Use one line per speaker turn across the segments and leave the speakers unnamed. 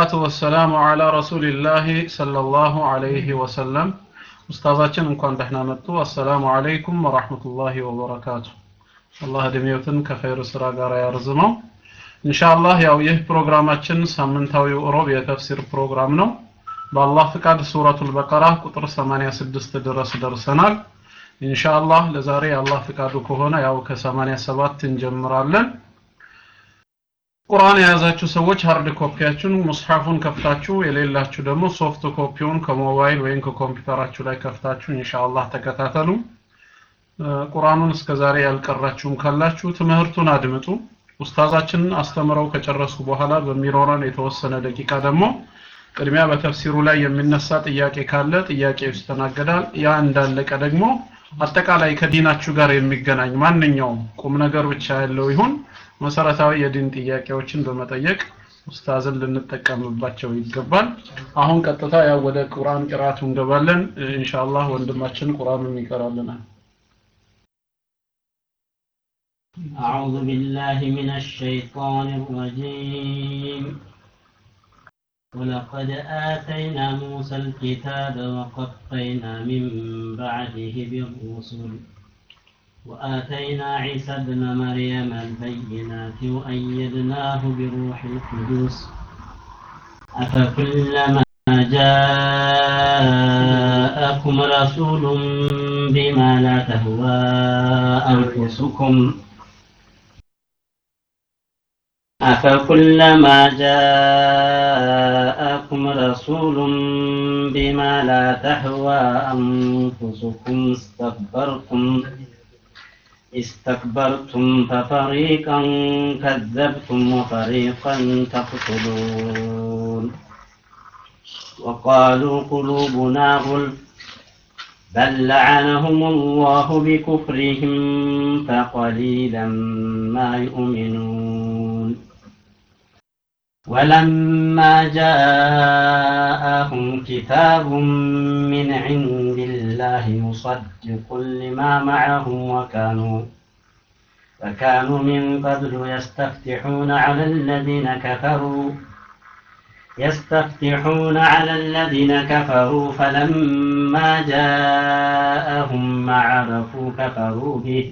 والصلاة والسلام على رسول الله صلى الله عليه وسلم ኡስታዛችን እንኳን ደህና መጡ አሰላሙ አለይኩም ወራህመቱላሂ ወበረካቱ አላህ እድሜዎትን ከኸይር ስራ ጋር ያርዝመው ኢንሻአላህ ያው ይህ ፕሮግራማችን ሳምንታዊው ሮብ የተፍሲር ፕሮግራም ነው በአላህ ፍቃድ ሱረቱል በቀራ ቁጥር 86 ድረስ ደርሰናል ኢንሻአላህ ለዛሬ አላህ ፍቃዱ ከሆነ ያው ከ87 እንጀምራለን ቁርአን የያዛችሁ ሰዎች ሃርድ ኮፒያችሁን ሙስሐፉን ከፍታችሁ የሌላችሁ ደግሞ ሶፍት ኮፒውን ከሞባይል ወይም ከኮምፒውተራችሁ ላይ ከፍታችሁ ኢንሻአላህ ተከታተሉ ቁርአኑን እስከዛሬ ያልቀራችሁም ካላችሁ ትምህርቱን አድምጡ ኡስታዛችንን አስተምረው ከጨረሱ በኋላ በሚኖረን የተወሰነ ደቂቃ ደግሞ ቅድሚያ በተፍሲሩ ላይ የሚነሳ ጥያቄ ካለ ጥያቄ ይስተናገዳል ያ እንዳለቀ ደግሞ አጠቃላይ ከዲናችሁ ጋር የሚገናኝ ማንኛውም ቁም ነገር ብቻ ያለው ይሁን መሰረታዊ የዲን ጥያቄዎችን በመጠየቅ ኡስታዝን ልንጠቀምባቸው ይገባል አሁን ቀጥታ ያው ወደ ቁርአን ቅራቱ እንገባለን ኢንሻአላህ ወንድማችን ቁርአኑን ይቀራልናል
أعوذ بالله من الشيطان الرجيم ولقد آتينا موسى الكتاب وقفينا من بعده بالرسل وآتينا عيسى ابن مريم البينات وأيدناه بروح القدس أفكلما جاءكم رسول بما لا تهوى أنفسكم أفكلما جاءكم رسول بما لا تهوى أنفسكم استكبرتم استكبرتم ففريقا كذبتم وفريقا تقتلون وقالوا قلوبنا غلف بل لعنهم الله بكفرهم فقليلا ما يؤمنون ولما جاءهم كتاب من عند الله مصدق لما معهم وكانوا فكانوا من قبل يستفتحون على الذين كفروا يستفتحون على الذين كفروا فلما جاءهم ما عرفوا كفروا به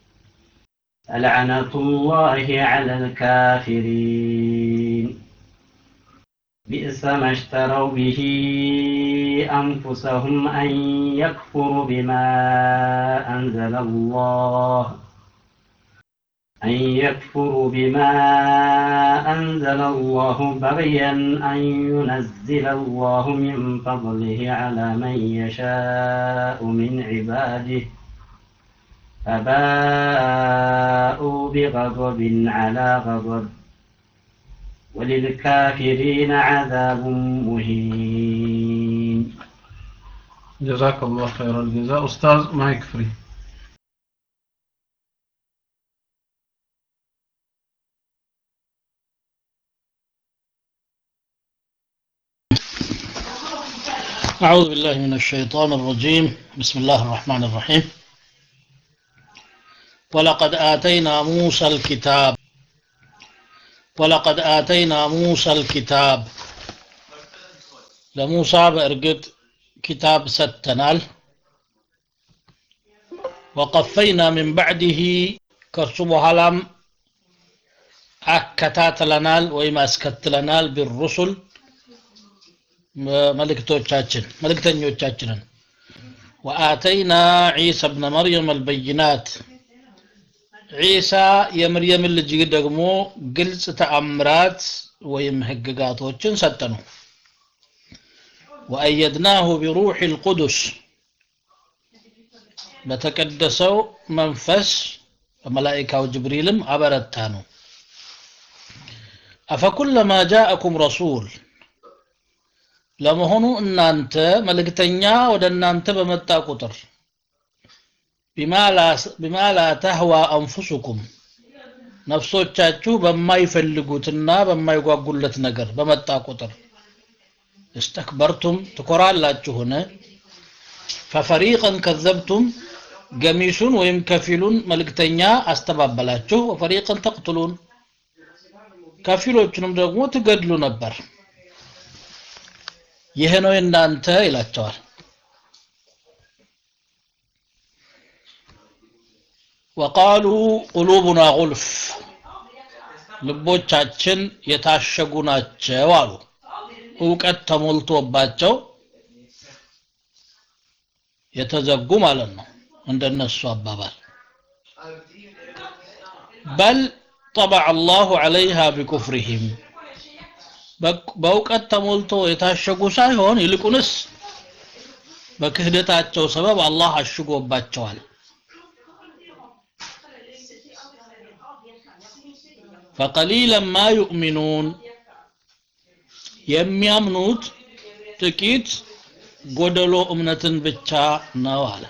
لعنة الله على الكافرين بئس ما اشتروا به أنفسهم أن يكفروا بما أنزل الله أن يكفروا بما أنزل الله بغيا أن ينزل الله من فضله على من يشاء من عباده فباءوا بغضب على غضب وللكافرين عذاب مهين
جزاك الله خير الجزاء أستاذ مايك فري
أعوذ بالله من الشيطان الرجيم بسم الله الرحمن الرحيم ولقد آتينا موسى الكتاب ولقد آتينا موسى الكتاب لموسى بأرقد كتاب ستنال وقفينا من بعده كرسب هلم أكتاتلنال وإما أسكتلنال بالرسل መልእክቶቻችን መልእክተኞቻችንን ወአተይና ዒሳ ብነ መርየም አልበይናት ዒሳ የመርየምን ልጅ ደግሞ ግልጽ ተአምራት ወይም ህግጋቶችን ሰጠኑ ወአየድናሁ ቢሩሕ ልቁዱስ በተቀደሰው መንፈስ በመላኢካው ጅብሪልም አበረታ ነው አፈኩለማ ጃአኩም ረሱል ለመሆኑ እናንተ መልእክተኛ ወደ እናንተ በመጣ ቁጥር ቢማ ላ ተህዋ አንፉሱኩም ነፍሶቻችሁ በማይፈልጉትና በማይጓጉለት ነገር በመጣ ቁጥር እስተክበርቱም ትኮራላችሁን ፈፈሪቀን ከዘብቱም ገሚሱን ወይም ከፊሉን መልእክተኛ አስተባበላችሁ ወፈሪቀን ተቅትሉን ከፊሎቹንም ደግሞ ትገድሉ ነበር ይህ ነው የእናንተ ይላቸዋል ወቃሉ ቁሉቡና ጉልፍ ልቦቻችን የታሸጉ ናቸው አሉ እውቀት ተሞልቶባቸው የተዘጉ ማለት ነው እንደነሱ አባባል በል ጠበዐ አላሁ ዐለይሃ ቢኩፍሪሂም በእውቀት ተሞልቶ የታሸጉ ሳይሆን ይልቁንስ በክህደታቸው ሰበብ አላህ አሽጎባቸዋል ፈቀሊለን ማ ዩእሚኑን የሚያምኑት ጥቂት ጎደሎ እምነትን ብቻ ነው አለ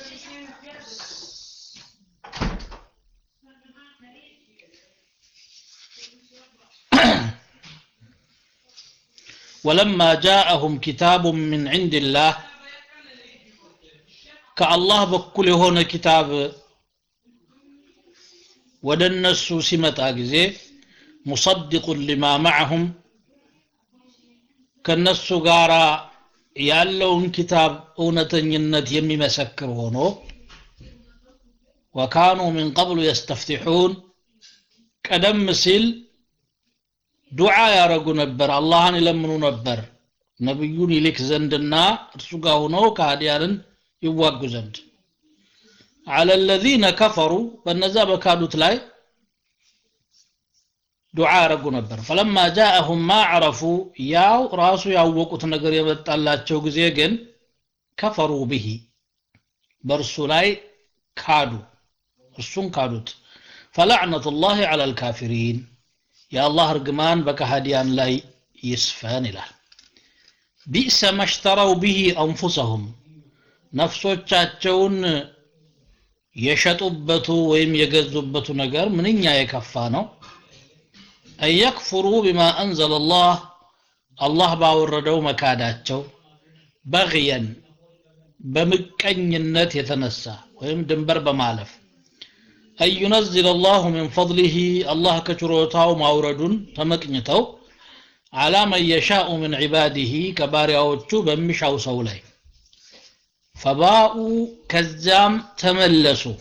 ولما جاءهم كتاب من عند الله كالله بكل هنا كتاب ወደ እነሱ ሲመጣ ጊዜ ሙሰድቁን ሊማ ማዕሁም ከነሱ ጋር ያለውን ኪታብ እውነተኝነት የሚመሰክር ሆኖ ወካኑ ሚን ቀብሉ የስተፍቲሑን ቀደም ሲል ዱዓ ያረጉ ነበር አላህን ይለምኑ ነበር ነቢዩን ይልክ ዘንድና እርሱ ጋር ሆነው ከሃዲያንን ይዋጉ ዘንድ على الذين كفروا በነዛ በካዱት ላይ ዱዓ ያረጉ ነበር فلما جاءهم ما عرفوا ያው ራሱ ያወቁት ነገር የመጣላቸው ጊዜ ግን ከፈሩ به በእርሱ ላይ ካዱ እርሱን ካዱት فلعنة الله على الكافرين የአላህ እርግማን በከሃዲያን ላይ ይስፈን ይላል ቢእሰ መሽተረው ብሂ አንፉሰሁም ነፍሶቻቸውን የሸጡበቱ ወይም የገዙበቱ ነገር ምንኛ የከፋ ነው አየክፍሩ ቢማ አንዘለ ላህ አላህ ባወረደው መካዳቸው በግየን በምቀኝነት የተነሳ ወይም ድንበር በማለፍ أن ينزل الله من فضله الله كشروتاو ماوردون تمكنتو على من يشاء من عباده كبارياوچو بمشاو سولاي فباءوا كزام تملسوا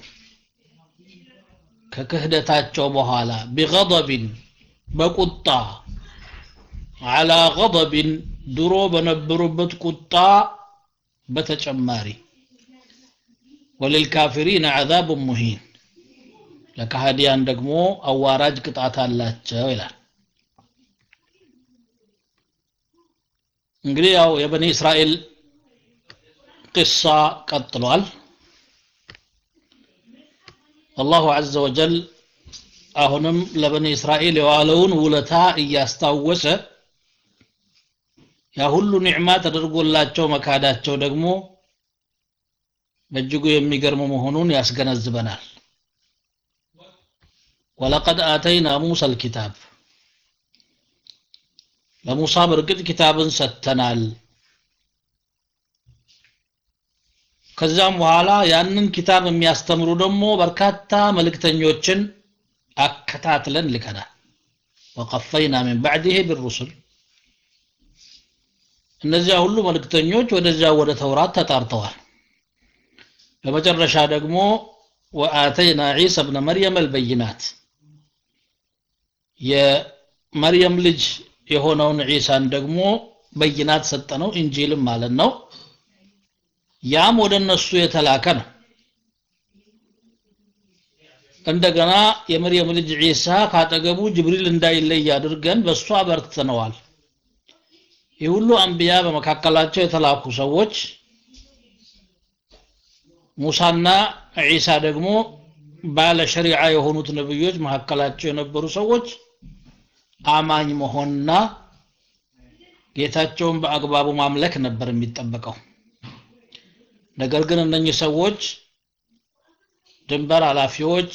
ككهدتاتشو بحالا بغضب بقطة على غضب درو بنبربت قطة بتجماري وللكافرين عذاب مهين ለካሃዲያን ደግሞ አዋራጅ ቅጣት አላቸው ይላል እንግዲህ ያው የበኒ እስራኤል ቅሳ ቀጥሏል አላሁ አዘ ወጀል አሁንም ለበኒ እስራኤል የዋለውን ውለታ እያስታወሰ ያ ሁሉ ኒዕማ ተደርጎላቸው መካዳቸው ደግሞ በእጅጉ የሚገርም መሆኑን ያስገነዝበናል ወለቀድ አተይና ሙሳ ልኪታብ ለሙሳ በእርግጥ ኪታብን ሰጥተናል ከዛም በኋላ ያንን ኪታብ የሚያስተምሩ ደግሞ በርካታ መልእክተኞችን አከታትለን ልከናል ወቀፈይና ምን ባዕድህ ብሩሱል እነዚያ ሁሉ መልእክተኞች ወደዚያ ወደ ተውራት ተጣርተዋል በመጨረሻ ደግሞ ወአተይና ዒሳ ብነ መርየም አልበይናት የመርየም ልጅ የሆነውን ዒሳን ደግሞ በይናት ሰጠነው እንጂልም ማለት ነው ያም ወደ እነሱ የተላከ ነው እንደገና የመርየም ልጅ ዒሳ ካጠገቡ ጅብሪል እንዳይለይ አድርገን በእሱ አበርትተነዋል ይህ ሁሉ አንቢያ በመካከላቸው የተላኩ ሰዎች ሙሳና ዒሳ ደግሞ ባለ ሸሪዓ የሆኑት ነብዮች መካከላቸው የነበሩ ሰዎች አማኝ መሆንና ጌታቸውን በአግባቡ ማምለክ ነበር የሚጠበቀው ነገር ግን እነኚህ ሰዎች ድንበር ኃላፊዎች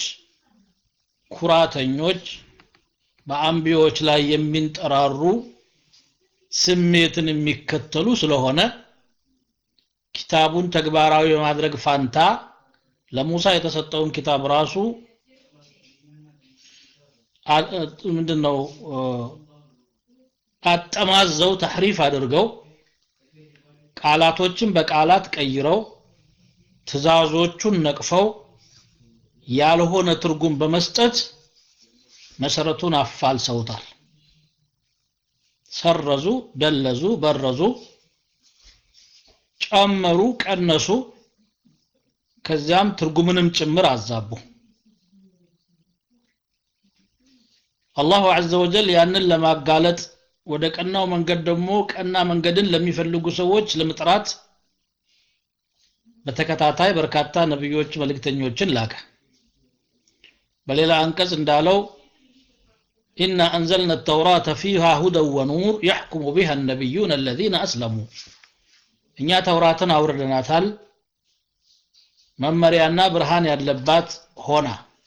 ኩራተኞች በአንቢዎች ላይ የሚንጠራሩ ስሜትን የሚከተሉ ስለሆነ ኪታቡን ተግባራዊ በማድረግ ፋንታ ለሙሳ የተሰጠውን ኪታብ ራሱ ምንድነው አጠማዘው ተሕሪፍ አድርገው ቃላቶችን በቃላት ቀይረው ትእዛዞቹን ነቅፈው ያልሆነ ትርጉም በመስጠት መሰረቱን አፋልሰውታል ሰረዙ ደለዙ በረዙ ጨመሩ ቀነሱ ከዚያም ትርጉምንም ጭምር አዛቡ አላሁ አዘ ወጀል ያንን ለማጋለጥ ወደ ቀናው መንገድ ደግሞ ቀና መንገድን ለሚፈልጉ ሰዎች ለመጥራት በተከታታይ በርካታ ነቢዮች መልእክተኞችን ላከ በሌላ አንቀጽ እንዳለው إنا أنزلنا التوراة فيها هدى ونور يحكم بها النبيون الذين أسلموا እኛ ተውራትን አውርደናታል መመሪያና ብርሃን ያለባት ሆና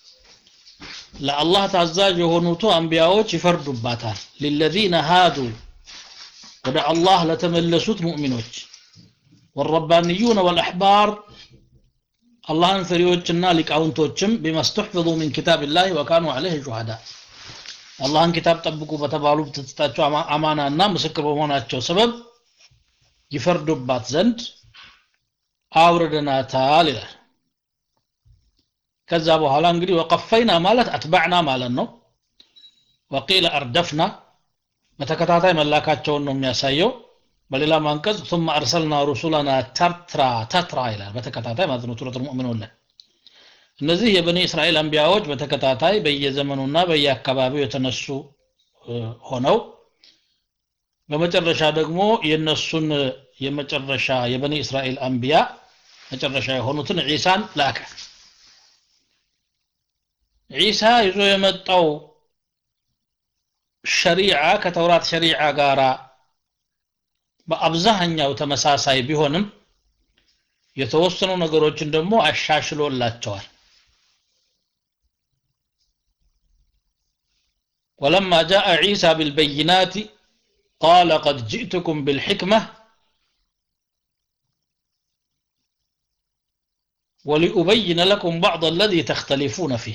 ለአላህ ታዛዥ የሆኑቱ አንቢያዎች ይፈርዱባታል ሊለዚነ ሃዱ ወደ አላህ ለተመለሱት ሙእሚኖች والربانيون والأحبار አላህን ፈሪዎችና ሊቃውንቶችም ቢመስተሕፍዙ ሚን ኪታብላህ ወካኑ ዐለይህ ሹሃዳ አላህን ኪታብ ጠብቁ በተባሉ በተሰጣቸው አማናና ምስክር በመሆናቸው ሰበብ ይፈርዱባት ዘንድ አውርደናታል ይላል ከዛ በኋላ እንግዲህ ወቀፈይና ማለት አትባዕና ማለት ነው ወቂለ አርደፍና በተከታታይ መላካቸውን ነው የሚያሳየው በሌላ አንቀጽ ثم أرسلنا رسلنا تترى تترى ይላል በተከታታይ ማለት ነው ሱረቱል ሙእሚኑን ላይ እነዚህ የበኒ እስራኤል አንቢያዎች በተከታታይ በየዘመኑና በየአካባቢው የተነሱ ሆነው በመጨረሻ ደግሞ የነሱን የመጨረሻ የበኒ እስራኤል አንቢያ መጨረሻ የሆኑትን ዒሳን ላከ ዒሳ ይዞ የመጣው ሸሪዓ ከተውራት ሸሪዓ ጋራ በአብዛኛው ተመሳሳይ ቢሆንም የተወሰኑ ነገሮችን ደግሞ አሻሽሎላቸዋል ولما جاء عيسى بالبينات قال قد جئتكم بالحكمة ولأبين لكم بعض الذي تختلفون فيه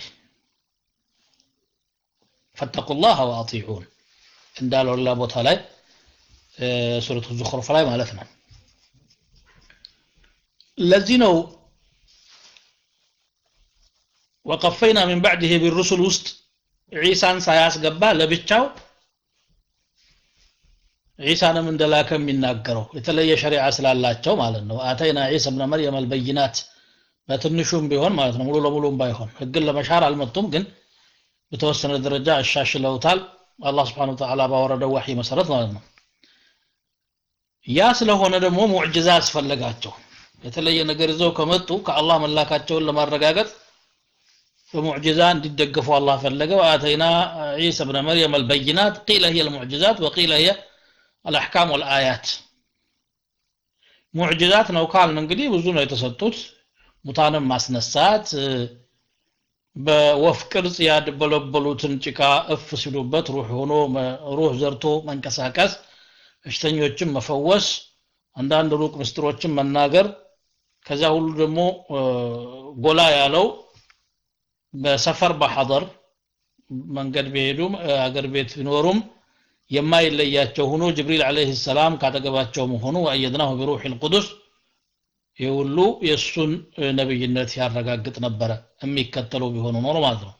فاتقوا الله وأطيعون إن دالوا الله بوتا لاي ሱረቱ ዙኽሩፍ ላይ ማለት ነው ለዚህ ነው ወቀፈይና ሚን ባዕድህ ቢሩሱል ውስጥ ዒሳን ሳያስገባ ለብቻው ዒሳንም እንደላከ የሚናገረው የተለየ ሸሪዓ ስላላቸው ማለት ነው አተይና ዒሳ ብነ መርየም አልበይናት በትንሹም ቢሆን ማለት ነው ሙሉ ለሙሉም ባይሆን ህግን ለመሻር አልመጡም ግን በተወሰነ ደረጃ አሻሽለውታል አላህ ስብሓን ወተዓላ ባወረደው ዋሒ መሰረት ማለት ነው ያ ስለሆነ ደግሞ ሙዕጅዛ አስፈለጋቸው የተለየ ነገር ይዘው ከመጡ ከአላህ መላካቸውን ለማረጋገጥ በሙዕጅዛ እንዲደገፉ አላህ ፈለገ ወአተይና ዒሳ ብነ መርየም አልበይናት ቂለ هي المعجزات وقيل هي الأحكام والآيات ሙዕጅዛት ነው ካልን እንግዲህ ብዙ ነው የተሰጡት ሙታንም ማስነሳት በወፍ ቅርጽ ያደበለበሉትን ጭቃ እፍ ሲሉበት ሩህ ሆኖ ሩህ ዘርቶ መንቀሳቀስ በሽተኞችን መፈወስ አንዳንድ ሩቅ ምስጢሮችን መናገር ከዚያ ሁሉ ደግሞ ጎላ ያለው በሰፈር በሐضር መንገድ ቢሄዱም አገር ቤት ቢኖሩም የማይለያቸው ሆኖ ጅብሪል አለይሂ ሰላም ካጠገባቸው መሆኑ ወአየድናሁ ቢሩህ ልቁዱስ ይህ ሁሉ የእሱን ነብይነት ያረጋግጥ ነበረ የሚከተሉ ቢሆኑ ኖሮ ማለት ነው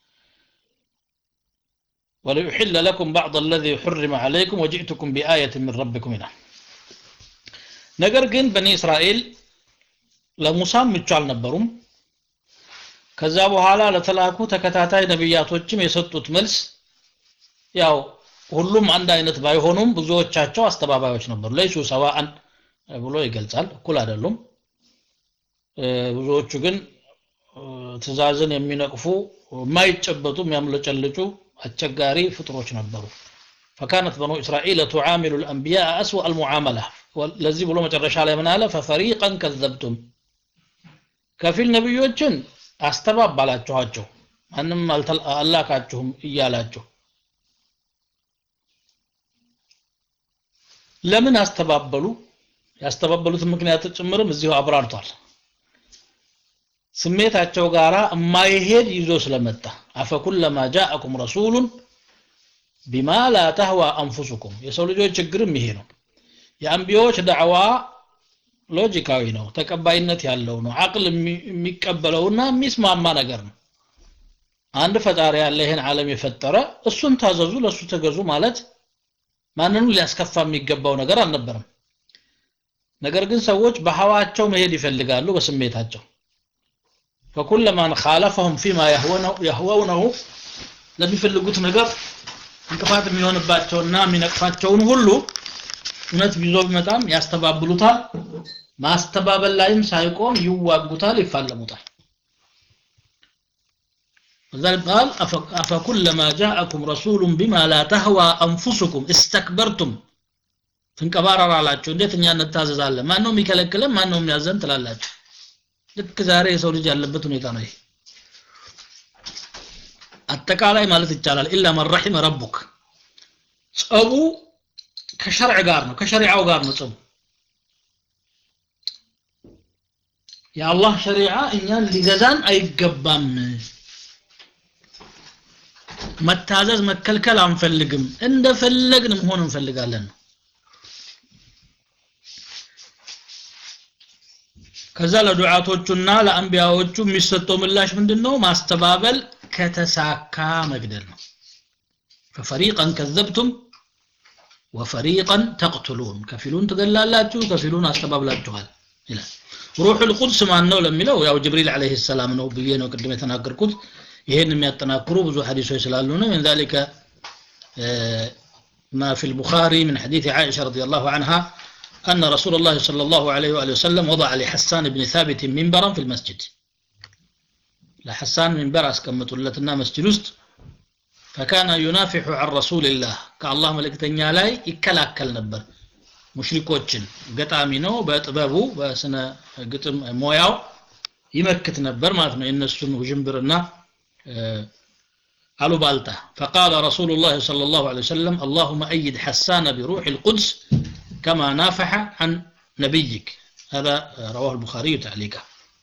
وليحل لكم بعض الذي حرم عليكم وجئتكم بآية من ربكم هنا ነገር ግን በኒ እስራኤል ለሙሳም ምቹ አልነበሩም ከዛ በኋላ ለተላኩ ተከታታይ ነቢያቶችም የሰጡት መልስ ያው ሁሉም አንድ አይነት ባይሆኑም ብዙዎቻቸው አስተባባዮች ነበሩ ለይሱ ሰዋአን ብሎ ይገልጻል እኩል አይደሉም ብዙዎቹ ግን ትእዛዝን የሚነቅፉ የማይጨበጡ የሚያምለጨልጩ አስቸጋሪ ፍጥሮች ነበሩ فكانت بنو إسرائيل تعامل الأنبياء أسوأ المعاملة ለዚህ ብሎ መጨረሻ ላይ ምን አለ ፈፈሪቀን ከዘብቱም ከፊል ነቢዮችን አስተባባላችኋቸው ማንም አላካችሁም እያላችሁ ለምን አስተባበሉ ያስተባበሉትን ምክንያት ጭምርም እዚሁ አብራርቷል ስሜታቸው ጋራ የማይሄድ ይዞ ስለመጣ አፈኩለማ ጃአኩም ረሱሉን ቢማ ላ ተህዋ አንፉሱኩም የሰው ልጆች ችግርም ይሄ ነው የአንቢያዎች ዳዕዋ ሎጂካዊ ነው ተቀባይነት ያለው ነው አቅል የሚ- የሚቀበለውና የሚስማማ ነገር ነው አንድ ፈጣሪ ያለ ይህን ዓለም የፈጠረ እሱን ታዘዙ ለእሱ ተገዙ ማለት ማንንም ሊያስከፋ የሚገባው ነገር አልነበረም ነገር ግን ሰዎች በሀዋቸው መሄድ ይፈልጋሉ በስሜታቸው فكل من خالفهم فيما يهونه يهوونه ለሚፈልጉት ነገር እንቅፋት የሚሆንባቸውና የሚነቅፋቸውን ሁሉ እውነት ቢዞ ቢመጣም ያስተባብሉታል ማስተባበል ላይም ሳይቆም ይዋጉታል ይፋለሙታል وذلك قال أف- أفكلما جاءكم رسول بما لا تهوى أنفسكم استكبرتم ትንቀባረራላችሁ እንዴት እኛ እንታዘዛለን ማን ነው የሚከለክለን ማን ነው የሚያዘን ትላላችሁ ልክ ዛሬ የሰው ልጅ ያለበት ሁኔታ ነው ይሄ አጠቃላይ ማለት ይቻላል ኢላ መን ረሒመ ረቡክ ጸቡ ከሸርዕ ጋር ነው ከሸሪዓው ጋር ነው ጸቡ የአላህ ሸሪዓ እኛን ሊገዛን አይገባም መታዘዝ መከልከል አንፈልግም እንደፈለግን መሆን እንፈልጋለን ነው ከዛ ለዱዓቶቹና ለአንቢያዎቹ የሚሰጠው ምላሽ ምንድነው ማስተባበል ከተሳካ መግደል ነው ፈፈሪቀን ከዘብቱም ወፈሪቀን ተቅትሉን ከፊሉን ትገላላችሁ ከፊሉን አስተባብላችኋል ይላል ሩህ ልቁድስ ማን ነው ለሚለው ያው ጅብሪል ዓለይሂ ሰላም ነው ብዬ ነው ቅድም የተናገርኩት ይሄን የሚያጠናክሩ ብዙ ሐዲሶች ስላሉ ነው من ذلك آه، ما في البخاري من حديث عائشة رضي الله عنها أن رسول الله صلى الله عليه وآله وسلم وضع لحسان بن ثابت منبرا في المسجد لحسان منبر أسكمت لتنا مسجد وسط فكان ينافح عن رسول الله كالله ملكتنيا لاي يكلاكل نبر ሙሽሪኮችን ገጣሚ ነው በጥበቡ በስነ ግጥም ሞያው ይመክት ነበር ማለት ነው የእነሱን ውዥንብርና አሉባልታ فقال رسول الله صلى الله عليه وسلم اللهم أيد حسان بروح القدس كما نافح عن نبيك هذا رواه البخاري تعليقا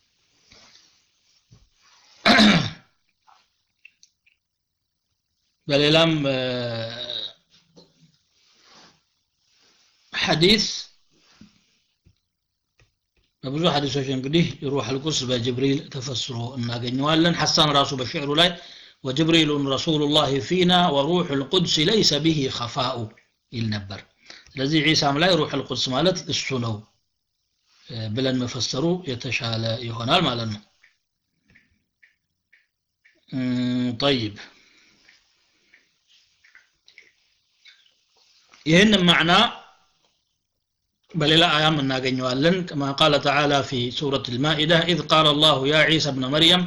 በሌላም ሐዲስ በብዙ ሐዲሶች እንግዲህ ሩህ አልቁድስ በጅብሪል ተፈስሮ እናገኘዋለን ሐሳን ራሱ በሽዕሩ ላይ وجبريل رسول الله فينا وروح القدس ليس به خفاء ይል ነበር ስለዚህ ዒሳም ላይ ሩህ አልቁድስ ማለት እሱ ነው ብለን መፈሰሩ የተሻለ ይሆናል ማለት ነው طيب ይህን ማዕና በሌላ አያም እናገኘዋለን كما قال تعالى في سورة المائدة إذ قال الله يا عيسى ابن مريم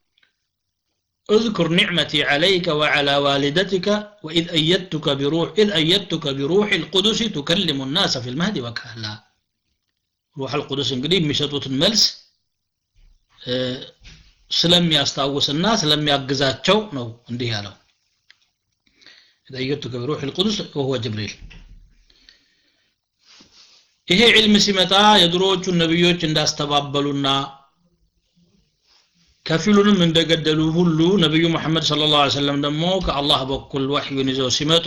اذكر نعمتي عليك وعلى والدتك وإذ أيدتك بروح إذ أيدتك بروح القدس تكلم الناس في المهد وكهلا روح القدس እንግዲህ የሚሰጡትን መልስ ስለሚያስታውስና ስለሚያግዛቸው ነው እንዲህ ያለው إذ أيدتك بروح القدس وهو جبريل ይሄ ዒልም ሲመጣ የድሮዎቹን ነቢዮች እንዳስተባበሉና ከፊሉንም እንደገደሉ ሁሉ ነቢዩ መሐመድ ስለ ላሁ ሰለም ደግሞ ከአላህ በኩል ወሕዩን ይዘው ሲመጡ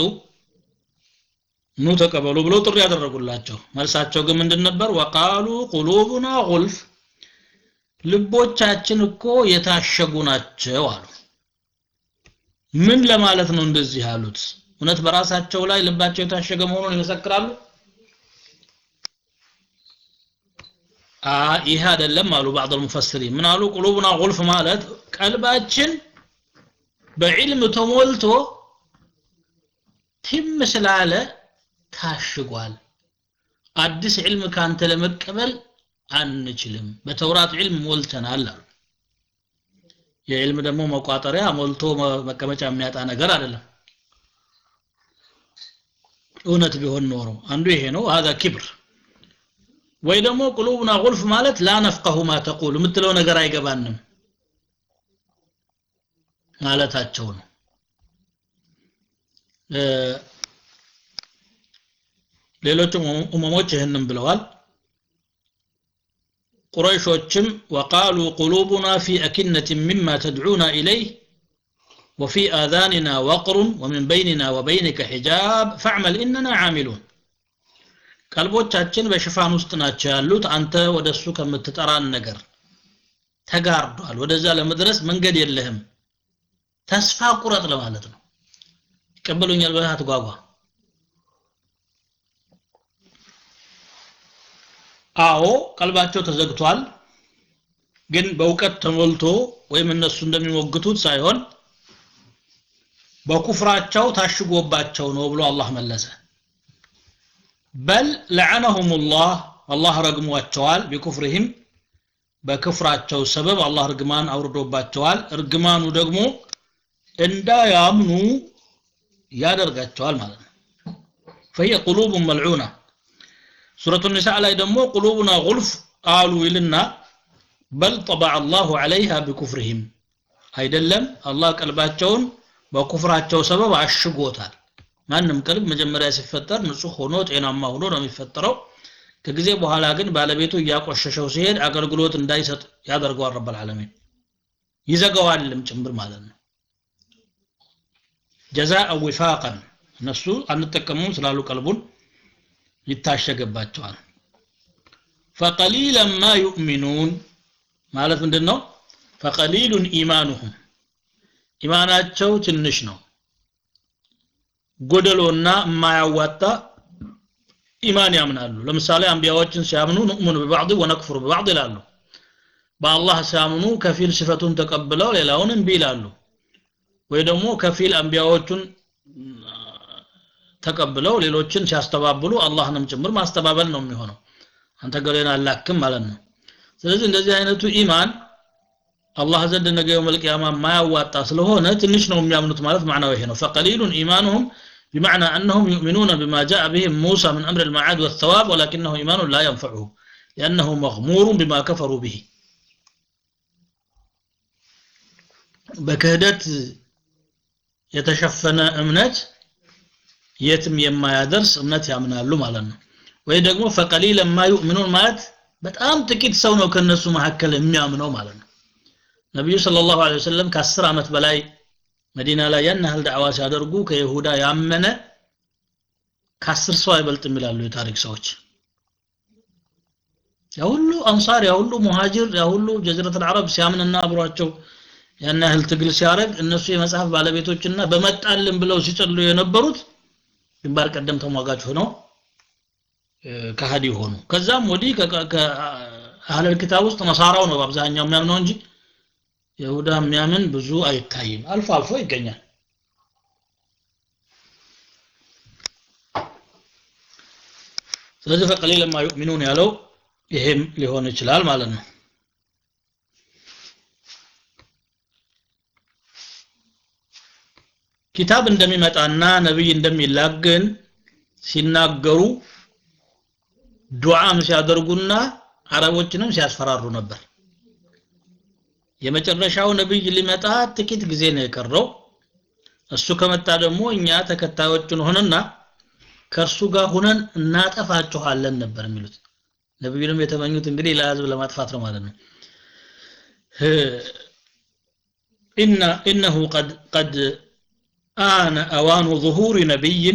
ኑ ተቀበሉ ብለው ጥሪ ያደረጉላቸው መልሳቸው ግን ምንድን ነበር ወቃሉ ቁሉቡና ቁልፍ ልቦቻችን እኮ የታሸጉ ናቸው አሉ ምን ለማለት ነው እንደዚህ ያሉት እውነት በራሳቸው ላይ ልባቸው የታሸገ መሆኑን ይመሰክራሉ ይህ አይደለም አሉ ባዕض المفسرين ምን አሉ ቁሉቡና ቁልፍ ማለት ቀልባችን በዕልም ተሞልቶ ትም ስላለ ታሽጓል አዲስ ዕልም ካንተ ለመቀበል አንችልም በተውራት ዕልም ሞልተናል አሉ የዕልም ደግሞ መቋጠሪያ ሞልቶ መቀመጫ የሚያጣ ነገር አይደለም እውነት ቢሆን ኖሮ አንዱ ይሄ ነው هذا كبر ወይ ደግሞ ቁሉብና ቁልፍ ማለት ላ ነፍቀሁ ማ ተቁል የምትለው ነገር አይገባንም ማለታቸው ነው ሌሎችም ኡመሞች ይህንም ብለዋል ቁረይሾችም ወቃሉ ቁሉቡና ፊ አኪነት ሚማ ተድዑና ኢለይህ وفي آذاننا وقر ومن بيننا وبينك حجاب فاعمل إننا عاملون ቀልቦቻችን በሽፋን ውስጥ ናቸው ያሉት አንተ ወደሱ ከምትጠራን ነገር ተጋርዷል ወደዛ ለመድረስ መንገድ የለህም ተስፋ ቁረጥ ለማለት ነው ይቀበሉኛል ብለህ አትጓጓ አዎ ቀልባቸው ተዘግቷል ግን በእውቀት ተሞልቶ ወይም እነሱ እንደሚሞግቱት ሳይሆን በኩፍራቸው ታሽጎባቸው ነው ብሎ አላህ መለሰ በል ለዐነሁም ላህ አላህ ረግሟቸዋል ቢኩፍርህም በክፍራቸው ሰበብ አላህ እርግማን አውርዶባቸዋል እርግማኑ ደግሞ እንዳያምኑ ያደርጋቸዋል ማለት ነው فهي قلوب ملعونة سورة النساء ላይ ደግሞ قلوبنا غلف አሉ ይልና በል طبع الله عليها بكفرهم አይደለም አላህ ቀልባቸውን በኩፍራቸው ሰበብ አሽጎታል ማንም ቀልብ መጀመሪያ ሲፈጠር ንጹህ ሆኖ ጤናማ ሆኖ ነው የሚፈጠረው ከጊዜ በኋላ ግን ባለቤቱ እያቆሸሸው ሲሄድ አገልግሎት እንዳይሰጥ ያደርገዋል ረብ العالمين ይዘጋዋልም ጭምር ማለት ነው ጀዛء وفاقا እነሱ አንጠቀሙም ስላሉ ቀልቡን ይታሸገባቸዋል فقليلا ما يؤمنون ማለት ምንድን ነው ፈቀሊሉን ኢማኑሁም ኢማናቸው ትንሽ ነው ጎደሎና የማያዋጣ ኢማን ያምናሉ ለምሳሌ አንቢያዎችን ሲያምኑ ንእሙን በባዕድ ወነክፍሩ በባዕድ ይላሉ በአላህ ሲያምኑ ከፊል ስፈቱን ተቀብለው ሌላውን እምቢ ይላሉ ወይ ደግሞ ከፊል አንቢያዎቹን ተቀብለው ሌሎችን ሲያስተባብሉ አላህንም ጭምር ማስተባበል ነው የሚሆነው አንተ ገሌን አላክም ማለት ነው ስለዚህ እንደዚህ አይነቱ ኢማን አላህ ዘንድ ነገ የውመል ቂያማ ማያዋጣ ስለሆነ ትንሽ ነው የሚያምኑት ማለት ማዕናው ይሄ ነው ፈቀሊሉን ኢማኑሁም بمعنى أنهم يؤمنون بما جاء به موسى من أمر المعاد والثواب ولكنه إيمان لا ينفعه لأنه مغمور بما كفروا به በክህደት የተሸፈነ እምነት የትም የማያደርስ እምነት ያምናሉ ማለት ነው ወይ ደግሞ ፈቀሊለ ማ ዩእምኑን ማለት በጣም ጥቂት ሰው ነው ከነሱ መካከል የሚያምነው ማለት ነው ነቢዩ ስለ ላሁ ወሰለም ከአስር ዓመት በላይ መዲና ላይ ያን ያህል ዳዕዋ ሲያደርጉ ከይሁዳ ያመነ ከአስር ሰው አይበልጥም ይላሉ የታሪክ ሰዎች ያ ሁሉ አንሳር ያ ሁሉ ሙሃጅር ያ ሁሉ ጀዝረት አልዓረብ ሲያምንና አብሯቸው ያን ያህል ትግል ሲያደርግ እነሱ የመጽሐፍ ባለቤቶችና በመጣልን ብለው ሲጸሉ የነበሩት ግንባር ቀደም ተሟጋች ሆነው ከሃዲ ሆኑ ከዛም ወዲህ ከአህለል ኪታብ ውስጥ ነሳራው ነው በአብዛኛው የሚያምነው እንጂ ይሁዳ የሚያምን ብዙ አይታይም አልፎ አልፎ ይገኛል ስለዚህ ፈቀሊል ለማ ዩእሚኑን ያለው ይሄም ሊሆን ይችላል ማለት ነው ኪታብ እንደሚመጣና ነብይ እንደሚላክ ግን ሲናገሩ ዱዓም ሲያደርጉና አረቦችንም ሲያስፈራሩ ነበር የመጨረሻው ነብይ ሊመጣ ጥቂት ጊዜ ነው የቀረው እሱ ከመጣ ደግሞ እኛ ተከታዮችን ሆነና ከእርሱ ጋር ሁነን እናጠፋችኋለን ነበር የሚሉት ነብዩንም የተመኙት እንግዲህ ለህዝብ ለማጥፋት ነው ማለት ነው إن إنه قد قد آن أوان ظهور نبي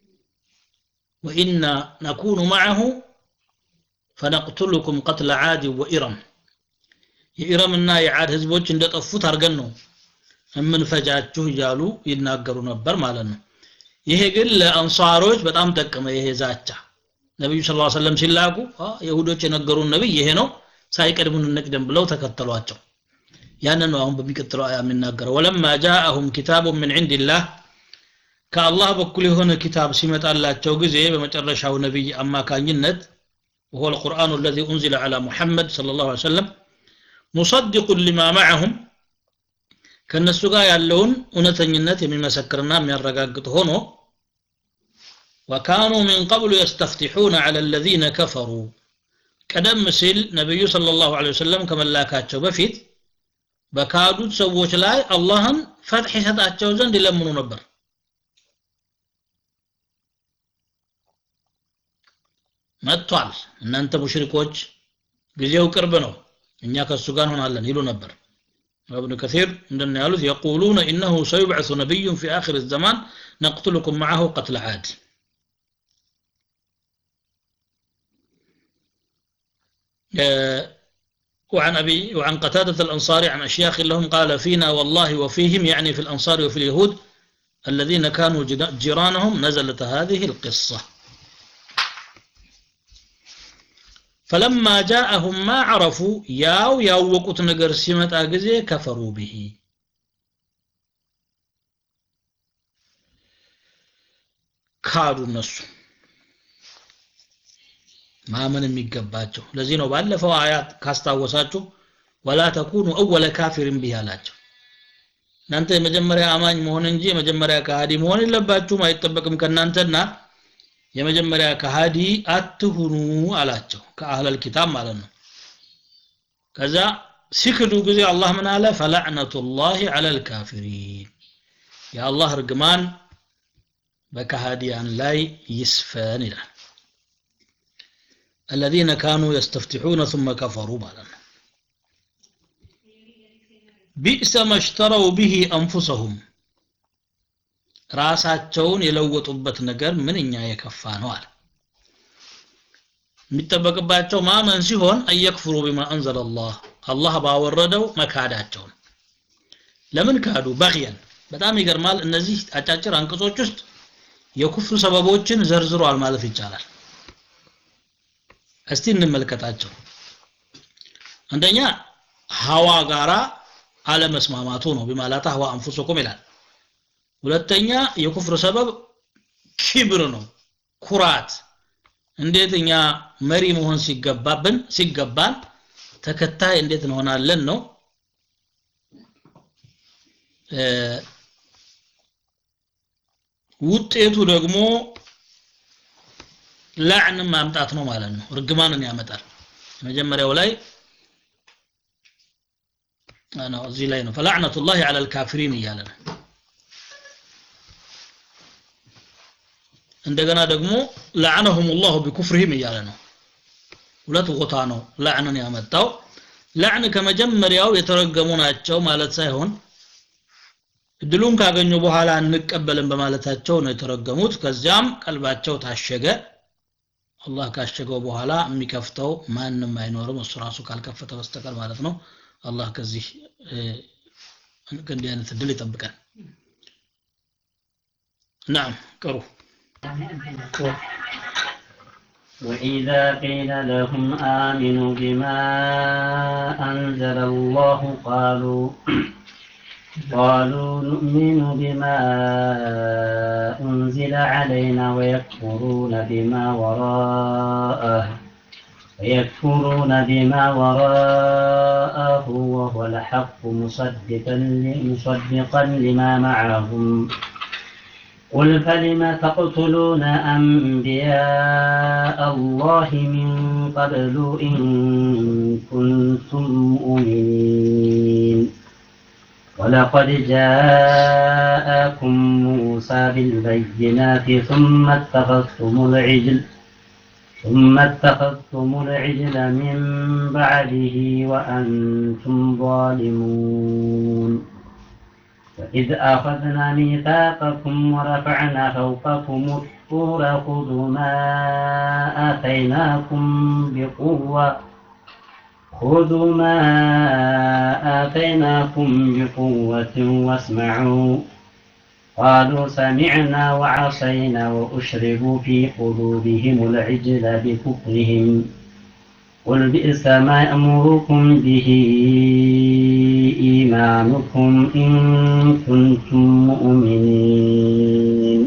وإنا نكون معه فنقتلكم قتل عاد وإرم የኢረምና የዓድ ህዝቦች እንደጠፉት አድርገን ነው የምንፈጃችሁ እያሉ ይናገሩ ነበር ማለት ነው ይሄ ግን ለአንሳሮች በጣም ጠቀመ ይሄ ዛቻ ነቢዩ ስ ሰለም ሲላኩ የሁዶች የነገሩን ነቢይ ይሄ ነው ሳይቀድሙን እንቅደም ብለው ተከተሏቸው ያንን ነው አሁን በሚቀጥለው አያ የሚናገረው ወለማ ጃአሁም ኪታቡ ምን ዕንድላህ ከአላህ በኩል የሆነ ኪታብ ሲመጣላቸው ጊዜ በመጨረሻው ነቢይ አማካኝነት وهو القرآن الذي أنزل على محمد صلى الله عليه وسلم مصدق لما معهم ከነሱ ጋር ያለውን እውነተኝነት የሚመሰክርና የሚያረጋግጥ ሆኖ وكانوا من قبل يستفتحون على الذين كفروا ቀደም ሲል ነቢዩ صلى الله عليه وسلم ከመላካቸው በፊት በካዱት ሰዎች ላይ አላህን ፈትሕ ይሰጣቸው ዘንድ ይለምኑ ነበር መጥቷል እናንተ ሙሽሪኮች ጊዜው ቅርብ ነው እኛ ከሱ ጋር እንሆናለን ይሉ ነበር ابن كثير عندنا يقولون يقولون إنه سيبعث نبي في آخر الزمان نقتلكم معه قتل عاد آه، وعن أبي وعن قتادة الأنصاري عن أشياخ لهم قال فينا والله وفيهم يعني في الأنصار وفي اليهود الذين كانوا جد- جيرانهم نزلت هذه القصة فلما جاءهم ما عرفوا ياو ያወቁት ነገር ሲመጣ ጊዜ كفروا به ካዱ እነሱ ማመን የሚገባቸው ለዚህ ነው ባለፈው አያት ካስታወሳችሁ ወላ ተኩኑ አወለ ካፊርን ቢህ አላቸው እናንተ የመጀመሪያ አማኝ መሆን እንጂ የመጀመሪያ ከሃዲ መሆን የለባችሁም አይጠበቅም ከእናንተና የመጀመሪያ ከሃዲ አትሁኑ አላቸው ከአህለል ኪታብ ማለት ነው ከዛ ሲክዱ ጊዜ አላህ ምን አለ ፈላዕነቱላሂ ዐለል ካፊሪን የአላህ እርግማን በከሃዲያን ላይ ይስፈን ይላል الذين كانوا يستفتحون ثم كفروا ማለት ነው ቢእሰ መሽተረው ቢሂ አንፉሰሁም ራሳቸውን የለወጡበት ነገር ምንኛ የከፋ ነው አለ የሚጠበቅባቸው ማመን ሲሆን አየክፍሩ ቢማ አንዘለ አላህ አላህ ባወረደው መካዳቸውን ለምን ካዱ በግየን በጣም ይገርማል እነዚህ አጫጭር አንቀጾች ውስጥ የኩፍር ሰበቦችን ዘርዝሯል ማለት ይቻላል እስቲ እንመልከታቸው አንደኛ ሀዋ ጋራ አለመስማማቱ ነው ቢማላታ ሀዋ አንፉሰኩም ይላል ሁለተኛ የኩፍር ሰበብ ኪብር ነው ኩራት እንዴት እኛ መሪ መሆን ሲገባብን ሲገባን ተከታይ እንዴት እንሆናለን ነው እ፣ ውጤቱ ደግሞ ላዕንን ማምጣት ነው ማለት ነው እርግማንን ያመጣል መጀመሪያው ላይ ነው እዚህ ላይ ነው ፈላዕነቱላሂ ዐለል ካፊሪን እያለ ነው እንደገና ደግሞ ለዐነሁም ላሁ ቢኩፍርህም እያለ ነው ሁለት ቦታ ነው ላዕንን ያመጣው ላዕን ከመጀመሪያው የተረገሙ ናቸው ማለት ሳይሆን እድሉን ካገኙ በኋላ እንቀበልን በማለታቸው ነው የተረገሙት ከዚያም ቀልባቸው ታሸገ አላህ ካሸገው በኋላ የሚከፍተው ማንም አይኖርም እሱ ራሱ ካልከፈተ በስተቀር ማለት ነው አላህ ከዚህ እ፣ ከእንዲህ አይነት እድል ይጠብቀን ናም ቅሩ
وإذا قيل لهم آمنوا بما أنزل الله قالوا قالوا نؤمن بما أنزل علينا ويكفرون بما وراءه ويكفرون بما وراءه وهو الحق مصدقا مصدقا لما معهم قل فلم تقتلون أنبياء الله من قبل إن كنتم مؤمنين ولقد جاءكم موسى بالبينات ثم اتخذتم العجل ثم اتخذتم العجل من بعده وأنتم ظالمون وإذ أخذنا ميثاقكم ورفعنا فوقكم الطور خذوا ما آتيناكم بقوة خذوا ما آتيناكم بقوة واسمعوا قالوا سمعنا وعصينا وأشربوا في قلوبهم العجل بكفرهم قل بئس ما يأمركم به إيمانكم إن كنتم مؤمنين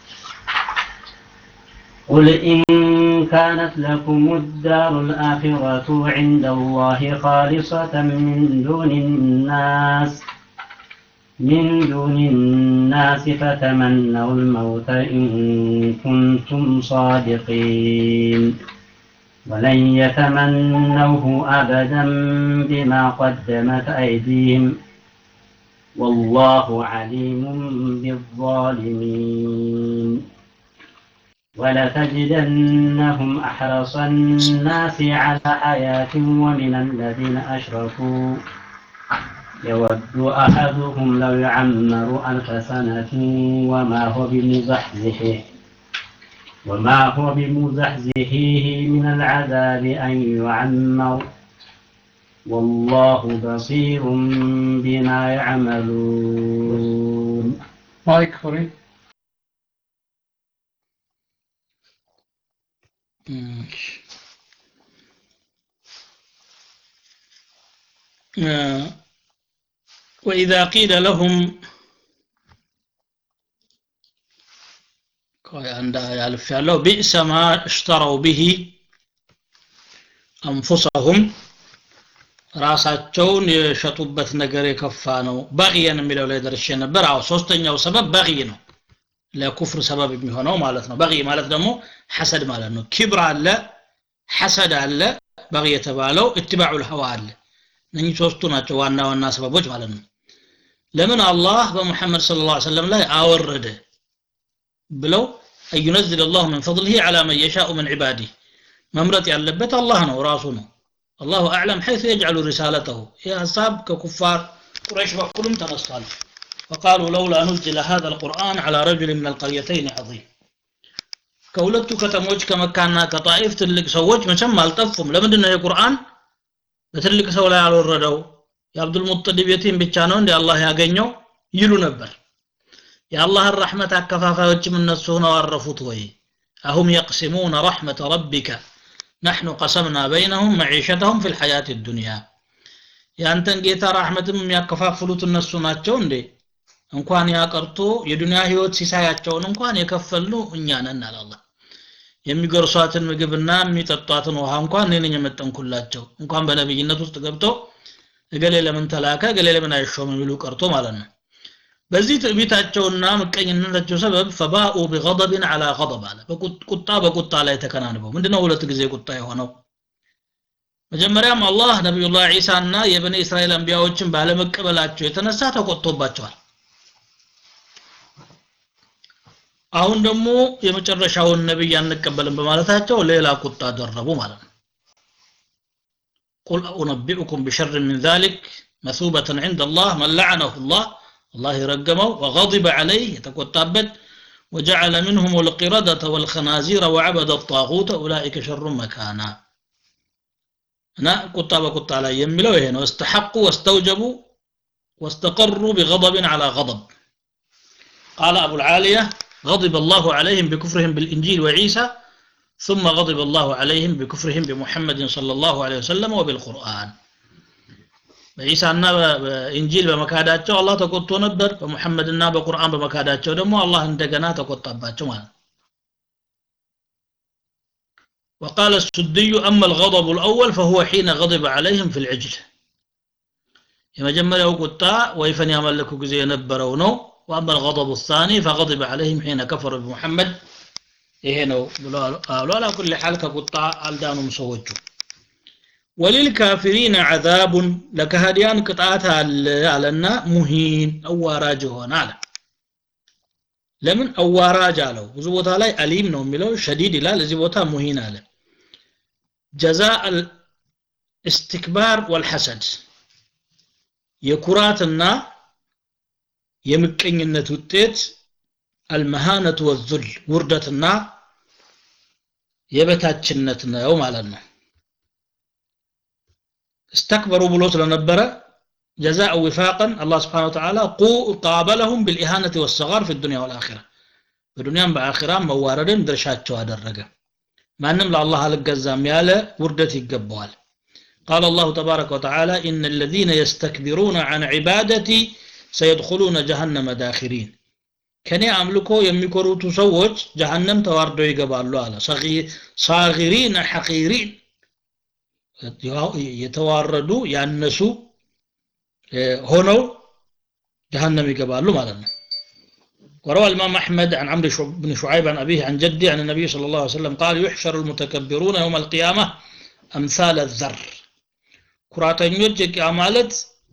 قل إن كانت لكم الدار الآخرة عند الله خالصة من دون الناس من دون الناس فتمنوا الموت إن كنتم صادقين ولن يتمنوه أبدا بما قدمت أيديهم والله عليم بالظالمين ولتجدنهم أحرص الناس على حياة ومن الذين أشركوا يود أحدهم لو يعمر ألف سنة وما هو بمزحزحه وما هو بمزحزحه من العذاب أن يعمر والله بصير بما يعملون
ማይክ ፍሪ
እሺ። آه، وإذا قيل لهم ቆይ አንድ ያልፍ ያለው ቢእሰ ማ እሽተረው ብሂ አንፉሰሁም ራሳቸውን የሸጡበት ነገር የከፋ ነው በቅየን የሚለው ላይ ደርሼ ነበር አዎ ሶስተኛው ሰበብ በቅይ ነው ለኩፍር ሰበብ የሚሆነው ማለት ነው በቅይ ማለት ደግሞ ሐሰድ ማለት ነው ኪብር አለ ሐሰድ አለ በቅይ የተባለው እትባዑ ልሀዋ አለ እነኚህ ሶስቱ ናቸው ዋና ዋና ሰበቦች ማለት ነው ለምን አላህ በሙሐመድ ስለ ላ ሰለም ላይ አወረደ ብለው አዩነዝል አላሁ ምን ፈضልህ ዓላ መን የሻኡ ምን ዒባዲህ መምረጥ ያለበት አላህ ነው ራሱ ነው አላሁ አዕለም ሐይث የጅዓሉ ሪሳለተሁ ይህ ሀሳብ ከኩፋር ቁረይሽ በኩልም ተነስቷል فقالوا لولا نزل هذا القرآن على رجل من القريتين عظيم ከሁለቱ ከተሞች ከመካና ከጣኢፍ ትልቅ ሰዎች መቼም አልጠፉም ለምንድን ነው የቁርአን በትልቅ ሰው ላይ አልወረደው የአብዱል ሙጠሊብ የቲም ብቻ ነው እንዲ አላህ ያገኘው ይሉ ነበር የአላህን ረሕመት አከፋፋዮችም እነሱ ሆነው አረፉት ወይ አሁም የቅሲሙነ ረሕመተ ረቢከ ነሕኑ ቀሰምና በይነሁም መዒሸተሁም ፊ ልሐያት ዱንያ የአንተን ጌታ ራሕመትም የሚያከፋፍሉት እነሱ ናቸው እንዴ እንኳን ያቀርቶ የዱንያ ህይወት ሲሳያቸውን እንኳን የከፈልነው እኛ ነን አለ አላህ የሚጎርሷትን ምግብና የሚጠጧትን ውሃ እንኳን እኔ ነኝ የመጠንኩላቸው እንኳን በነብይነት ውስጥ ገብቶ እገሌ ለምን ተላከ እገሌ ለምን አይሾም የሚሉ ቀርቶ ማለት ነው በዚህ ትዕቢታቸውና ምቀኝነታቸው ሰበብ ፈባኡ ቢገضብን አላ ገضብ አለ ቁጣ በቁጣ ላይ ተከናንበው ምንድነው ሁለት ጊዜ ቁጣ የሆነው መጀመሪያም አላህ ነቢዩላህ ዒሳና የበኒ እስራኤል አንቢያዎችን ባለመቀበላቸው የተነሳ ተቆጥቶባቸዋል አሁን ደግሞ የመጨረሻውን ነብይ አንቀበልም በማለታቸው ሌላ ቁጣ ደረቡ ማለት ነው ቁል ኡነቢኡኩም ቢሸር ምን ذلك مثوبة عند الله من لعنه الله الله يرقمه وغضب عليه يتقطابت وجعل منهم القردة والخنازير وعبد الطاغوت أولئك شر مكانا أنا قطة بقطة على يملوا هنا واستحقوا واستوجبوا واستقروا بغضب على غضب قال أبو العالية غضب الله عليهم بكفرهم بالإنجيل وعيسى ثم غضب الله عليهم بكفرهم بمحمد صلى الله عليه وسلم وبالقرآن በኢሳና በኢንጂል በመካዳቸው አላህ ተቆጥቶ ነበር በሙሐመድና በቁርአን በመካዳቸው ደግሞ አላህ እንደገና ተቆጣባቸው ማለት ነው وقال السدي أما الغضب الأول فهو حين غضب عليهم في العجل የመጀመሪያው ቁጣ ወይፈን ያመለኩ ጊዜ የነበረው ነው وأما الغضب الثاني فغضب عليهم حين كفروا بمحمد ይሄ ነው ብሎ አሉ አላ ኩል ሐል ከቁጣ አልዳኑም ሰዎቹ ወሊልካፊሪን ዓዛቡን ለካህዲያን ቅጣት አለ አለና ሙሂን አዋራጅ ሆነ አለ ለምን አዋራጅ አለው ብዙ ቦታ ላይ አሊም ነው የሚለው ሸዲድ ይላል እዚህ ቦታ ሙሂን አለ ጀዛ እስትክባር ወልሐሰድ የኩራትና የምቀኝነት ውጤት አልመሃነቱ ወዙል ውርደትና የበታችነት ነው ማለት ነው استكبروا بلو ስለነበረ جزاء وفاقا الله سبحانه وتعالى قابلهم بالإهانة والصغار في الدنيا والآخرة በዱንያም በአኺራም መዋረድን ድርሻቸው አደረገ ማንም ለአላህ አልገዛም ያለ ውርደት ይገባዋል قال الله تبارك وتعالى إن الذين يستكبرون عن عبادتي سيدخلون جهنم داخرين ከኔ አምልኮ የሚኮሩቱ ሰዎች ጀሃነም ተዋርደው ይገባሉ አለ ሳጊሪን ሐቂሪን የተዋረዱ ያነሱ ሆነው ጀሃነም ይገባሉ ማለት ነው وروى الإمام أحمد عن عمرو بن شعيب عن أبيه عن جده عن النبي صلى الله عليه وسلم قال يحشر المتكبرون يوم القيامة أمثال الذر ኩራተኞች የቂያ ማለት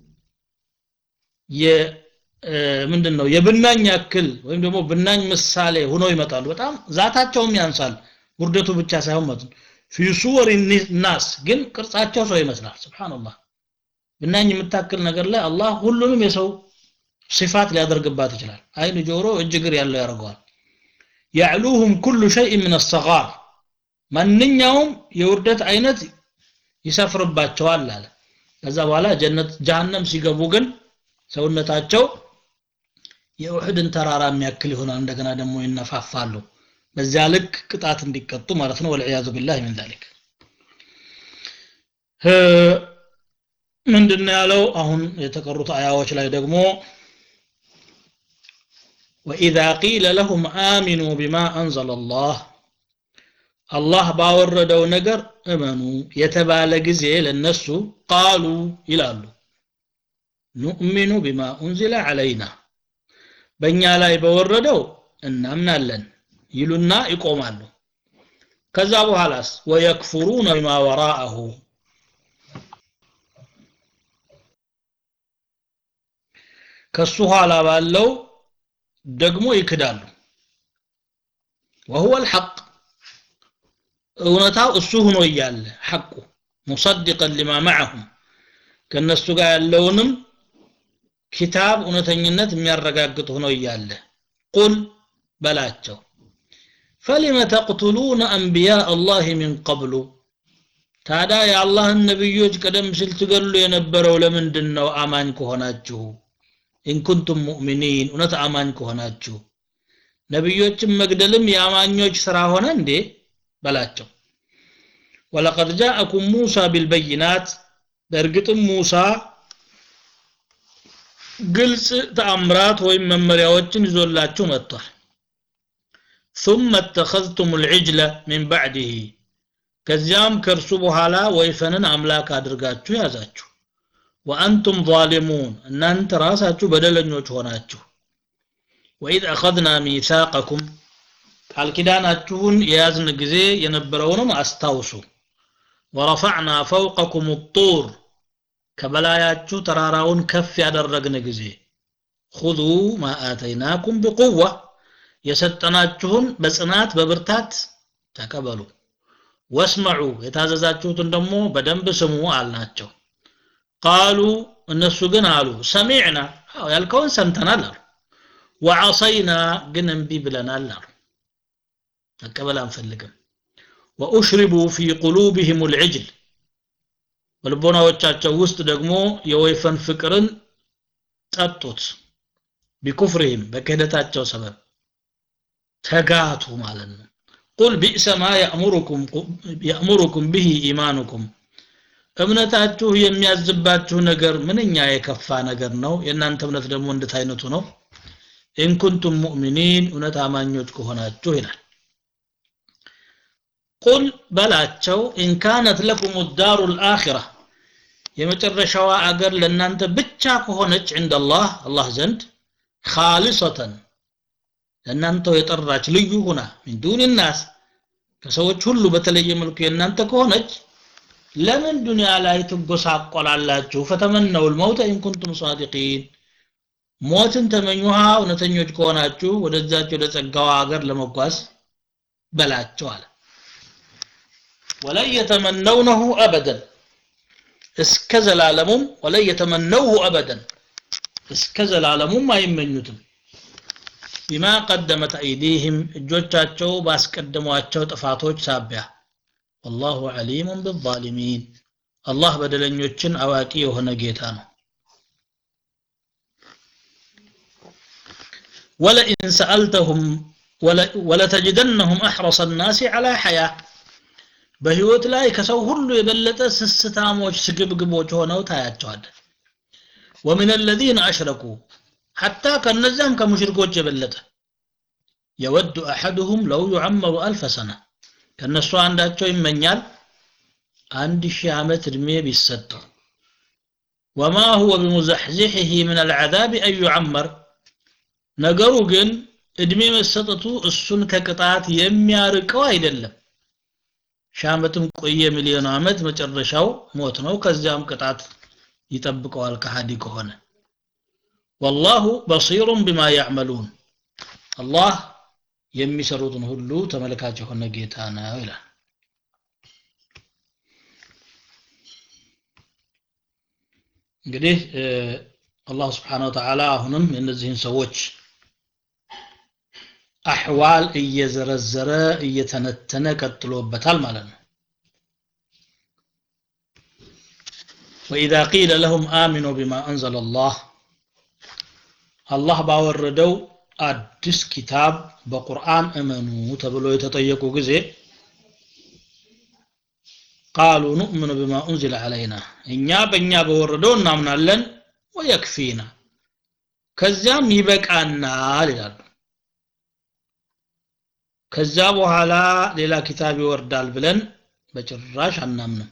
ምንድን ነው የብናኝ ያክል ወይም ደግሞ ብናኝ ምሳሌ ሆነው ይመጣሉ በጣም ዛታቸውም ያንሳል ውርደቱ ብቻ ሳይሆን ማለት ነው ፊ ሱወር ናስ ግን ቅርጻቸው ሰው ይመስላል ስብሓንላህ ብናኝ የምታክል ነገር ላይ አላህ ሁሉንም የሰው ሲፋት ሊያደርግባት ይችላል አይን ጆሮ እጅ እግር ያለው ያደርገዋል ያዕሉሁም ኩሉ ሸይእ ምን አሰጋር ማንኛውም የውርደት አይነት ይሰፍርባቸዋል አለ ከዛ በኋላ ጀነት ጀሃነም ሲገቡ ግን ሰውነታቸው የኡሕድን ተራራ የሚያክል ይሆናል እንደገና ደግሞ ይነፋፋሉ በዚያ ልክ ቅጣት እንዲቀጡ ማለት ነው ወልዕያዙ ቢላህ ምን ዛሊክ ምንድን ያለው አሁን የተቀሩት አያዎች ላይ ደግሞ وإذا قيل لهم آمنوا بما أنزل الله الله باوردው ነገር እመኑ የተባለ ጊዜ ለነሱ ቃሉ ይላሉ ኑእሚኑ ቢማ ኡንዚለ ዐለይና በእኛ ላይ በወረደው እናምናለን ይሉና ይቆማሉ ከዛ በኋላስ ወየክፉሩነ ቢማ ወራአሁ ከሱ ኋላ ባለው ደግሞ ይክዳሉ وهو الحق እውነታው እሱ ሆኖ እያለ ሐቁ ሙሰድቀን ሊማ ማዕሁም ከእነሱ ጋር ያለውንም ኪታብ እውነተኝነት የሚያረጋግጥ ሆኖ እያለ ቁል በላቸው ፈሊመ ተቅቱሉነ አንቢያ አላህ ሚን ቀብሉ ታዲያ የአላህን ነቢዮች ቀደም ሲል ትገሉ የነበረው ለምንድን ነው አማኝ ከሆናችሁ ኢንኩንቱም ሙእሚኒን እውነት አማኝ ከሆናችሁ ነቢዮችን መግደልም የአማኞች ስራ ሆነ እንዴ በላቸው ወለቀድ ጃአኩም ሙሳ ቢልበይናት በእርግጥም ሙሳ ግልጽ ተአምራት ወይም መመሪያዎችን ይዞላችሁ መጥቷል ثم اتخذتم العجل من بعده ከዚያም ከእርሱ በኋላ ወይፈንን አምላክ አድርጋችሁ ያዛችሁ ወአንቱም ظالمون እናንተ ራሳችሁ በደለኞች ሆናችሁ ወኢዝ አኸዝና ሚሳቀኩም ቃል ኪዳናችሁን የያዝን ጊዜ የነበረውንም አስታውሱ ወረፈዕና ፈውቀኩም ጡር ከበላያችሁ ተራራውን ከፍ ያደረግን ጊዜ ሁዙ ማ አተይናኩም ብቁዋ የሰጠናችሁን በጽናት በብርታት ተቀበሉ ወስመዑ የታዘዛችሁትን ደግሞ በደንብ ስሙ አልናቸው ቃሉ እነሱ ግን አሉ ሰሚዕና ያልከውን ሰምተናል አሉ ወዐሰይና ግን እምቢ ብለናል አሉ መቀበል አንፈልግም ወኡሽሪቡ ፊ ቁሉብህም ልዕጅል በልቦናዎቻቸው ውስጥ ደግሞ የወይፈን ፍቅርን ጠጡት ቢኩፍርህም በክህደታቸው ሰበብ ተጋቱ ማለት ነው ቁል ቢእሰ ማ የእሙሩኩም ብሂ ኢማኑኩም እምነታችሁ የሚያዝባችሁ ነገር ምንኛ የከፋ ነገር ነው የእናንተ እምነት ደግሞ እንድት አይነቱ ነው ኢንኩንቱም ሙእሚኒን እውነት አማኞች ከሆናችሁ ይላል ቁል በላቸው ኢንካነት ለኩም ዳሩ ልአኪራ የመጨረሻዋ አገር ለእናንተ ብቻ ከሆነች ዕንደ አላህ አላህ ዘንድ ካሊሰተን ለእናንተው የጠራች ልዩ ሁና ሚን ዱን ናስ ከሰዎች ሁሉ በተለየ መልኩ የእናንተ ከሆነች ለምን ዱንያ ላይ ትጎሳቆላላችሁ ፈተመነው ልመውተ ኢንኩንቱም ሳዲቂን ሞትን ተመኙሃ እውነተኞች ከሆናችሁ ወደዛች ወደ ጸጋዋ ሀገር ለመጓዝ በላቸው አለ ወለን የተመነውነሁ አበደን እስከ ዘላለሙም ወለን የተመነውሁ አበደን እስከ ዘላለሙም አይመኙትም ቢማ ቀደመት አይዲህም እጆቻቸው ባስቀደሟቸው ጥፋቶች ሳቢያ ወላሁ ዓሊሙን ብዛሊሚን አላህ በደለኞችን አዋቂ የሆነ ጌታ ነው ولئن سألتهم ولتجدنهم أحرص الناس على حياة በህይወት ላይ ከሰው ሁሉ የበለጠ ስስታሞች ስግብግቦች ሆነው ታያቸዋል ومن الذين أشركوا حتى ከነዚያም ከሙሽሪኮች የበለጠ يود أحدهم لو يعمر ألف سنة ከነሱ አንዳቸው ይመኛል አንድ ሺህ ዓመት ዕድሜ ቢሰጠው وما هو بمزحزحه من العذاب أن يعمر ነገሩ ግን እድሜ መሰጠቱ እሱን ከቅጣት የሚያርቀው አይደለም ሺህ ዓመትም ቆየ ሚሊዮን ዓመት መጨረሻው ሞት ነው ከዚያም ቅጣት ይጠብቀዋል ከሃዲ ከሆነ ወላሁ በሲሩን ቢማ ያዕመሉን አላህ የሚሰሩትን ሁሉ ተመልካች የሆነ ጌታ ነው ይላል እንግዲህ አላህ ስብሓን ወተዓላ አሁንም የእነዚህን ሰዎች አሕዋል እየዘረዘረ እየተነተነ ቀጥሎበታል ማለት ነው وإذا قيل لهم آمنوا بما أنزل الله الله باوردو አዲስ ኪታብ በቁርአን እመኑ ተብሎ የተጠየቁ ጊዜ ቃሉ ኑእምኑ ብማ ኡንዚለ ዓለይና እኛ በእኛ በወረደው እናምናለን ወየክፊና ከዚያም ይበቃናል ይላሉ ከዛ በኋላ ሌላ ኪታብ ይወርዳል ብለን በጭራሽ አናምንም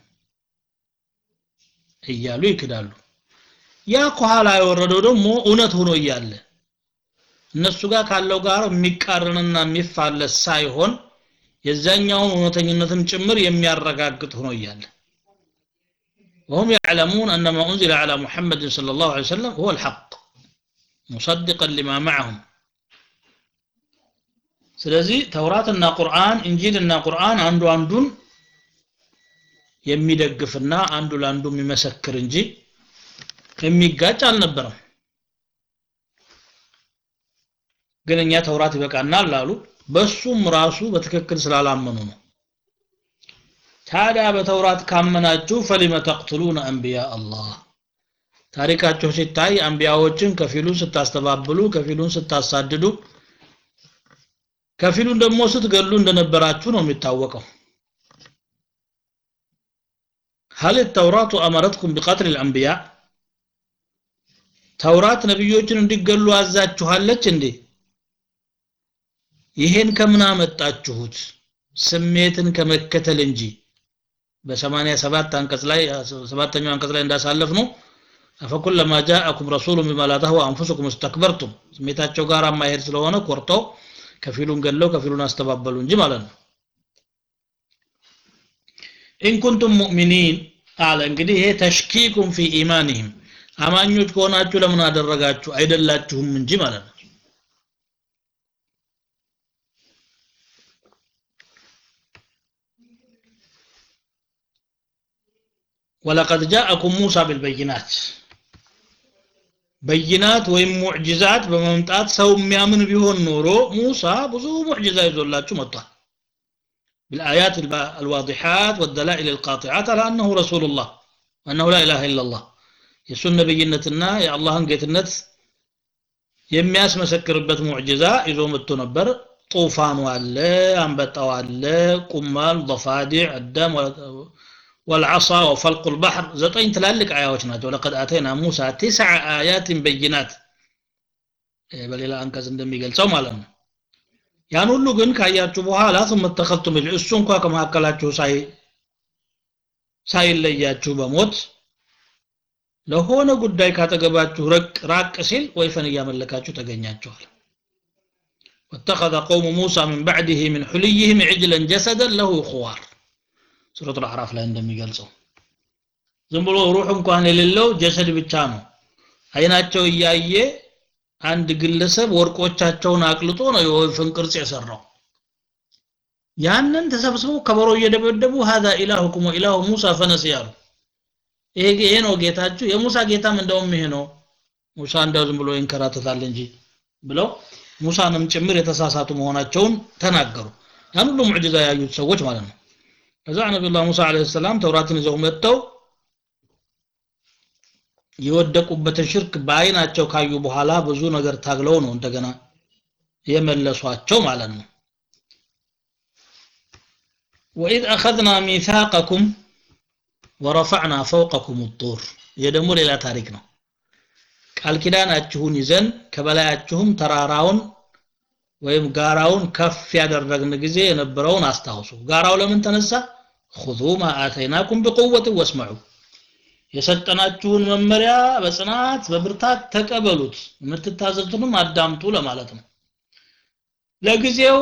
እያሉ ይክዳሉ ያ ከኋላ የወረደው ደግሞ እውነት ሆኖ እያለ እነሱ ጋር ካለው ጋር የሚቃረንና የሚፋለስ ሳይሆን የዛኛውን እውነተኝነትን ጭምር የሚያረጋግጥ ሆኖ እያለ وهم يعلمون أن ما أنزل على محمد صلى الله عليه وسلم هو الحق مصدقا لما معهم ስለዚህ ተውራትና ቁርአን እንጂልና ቁርአን አንዱ አንዱን የሚደግፍና አንዱ ለአንዱ የሚመሰክር እንጂ የሚጋጭ አልነበረም ግን እኛ ተውራት ይበቃናል ላሉ በሱም ራሱ በትክክል ስላላመኑ ነው ታዲያ በተውራት ካመናችሁ ፈሊመ ተቅትሉነ አንቢያ አላህ ታሪካቸው ሲታይ አንቢያዎችን ከፊሉን ስታስተባብሉ ከፊሉን ስታሳድዱ ከፊሉን ደግሞ ስትገሉ እንደነበራችሁ ነው የሚታወቀው هل التوراة أمرتكم بقتل الأنبياء ተውራት ነብዮችን እንዲገሉ አዛችኋለች እንዴ ይሄን ከምን አመጣችሁት ስሜትን ከመከተል እንጂ በ87 አንቀጽ ላይ ሰባተኛው አንቀጽ ላይ እንዳሳለፍ ነው አፈኩለማ ጃአኩም ረሱሉን ቢማ ላ ተህዋ አንፉሱኩም እስተክበርቱም ስሜታቸው ጋር ማሄድ ስለሆነ ኮርተው ከፊሉን ገለው ከፊሉን አስተባበሉ እንጂ ማለት ነው ኢን ኩንቱም ሙእሚኒን አለ እንግዲህ ይሄ ተሽኪኩም ፊ ኢማንህም አማኞች ከሆናችሁ ለምን አደረጋችሁ አይደላችሁም እንጂ ማለት ነው ወለቀድ ጃአኩም ሙሳ ቢልበይናት በይናት ወይም ሙዕጅዛት በመምጣት ሰው የሚያምን ቢሆን ኖሮ ሙሳ ብዙ ሙዕጅዛ ይዞላችሁ መጥቷል بالآيات الواضحات والدلائل القاطعات على أنه رسول الله وأنه لا إله إلا الله የሱን ነብይነትና የአላህን ጌትነት የሚያስመሰክርበት ሙዕጅዛ ይዞ መጥቶ ነበር ጡፋኑ አለ አንበጣው አለ ቁማል ضفادع الدم والعصا وفلق البحر ዘጠኝ ትላልቅ አያዎች ናቸው ለቀድ አተይና ሙሳ ትስع አያት በይናት በሌላ አንቀጽ እንደሚገልጸው ማለት ነው ያን ሁሉ ግን ካያችሁ በኋላ ثم اتخذتم እሱ እንኳ ከመካከላችሁ ሳይ ሳይለያችሁ በሞት ለሆነ ጉዳይ ካጠገባችሁ ራቅ ሲል ወይፈን እያመለካችሁ ተገኛችኋል واتخذ قوم موسى من بعده من حليهم عجلا جسدا له خوار ሱረቱ አዕራፍ ላይ እንደሚገልጸው ዝም ብሎ ሩህ እንኳን የሌለው ጀሰድ ብቻ ነው አይናቸው እያየ አንድ ግለሰብ ወርቆቻቸውን አቅልጦ ነው የወይፈን ቅርጽ የሰራው ያንን ተሰብስበው ከበሮ እየደበደቡ هذا ኢላሁኩም ወኢላሁ ሙሳ ፈነስ ያሉ ይሄ ይሄ ነው ጌታችሁ የሙሳ ጌታም እንደውም ይሄ ነው ሙሳ እንደው ዝም ብሎ ይንከራተታል እንጂ ብለው ሙሳንም ጭምር የተሳሳቱ መሆናቸውን ተናገሩ ያን ሁሉ ሙዕጅዛ ያዩት ሰዎች ማለት ነው ከዛ ነቢዩላህ ሙሳ አለይሂ ሰላም ተውራትን ይዘው መጥተው የወደቁበትን ሽርክ በአይናቸው ካዩ በኋላ ብዙ ነገር ታግለው ነው እንደገና የመለሷቸው ማለት ነው وإذ أخذنا ميثاقكم ورفعنا فوقكم الطور የደሞ ሌላ ታሪክ ነው ቃል ኪዳናችሁን ይዘን ከበላያችሁም ተራራውን ወይም ጋራውን ከፍ ያደረግን ጊዜ የነበረውን አስታውሱ ጋራው ለምን ተነሳ خذوا ما آتيناكم بقوة واسمعوا የሰጠናችሁን መመሪያ በጽናት በብርታት ተቀበሉት የምትታዘዙትንም አዳምጡ ለማለት ነው ለጊዜው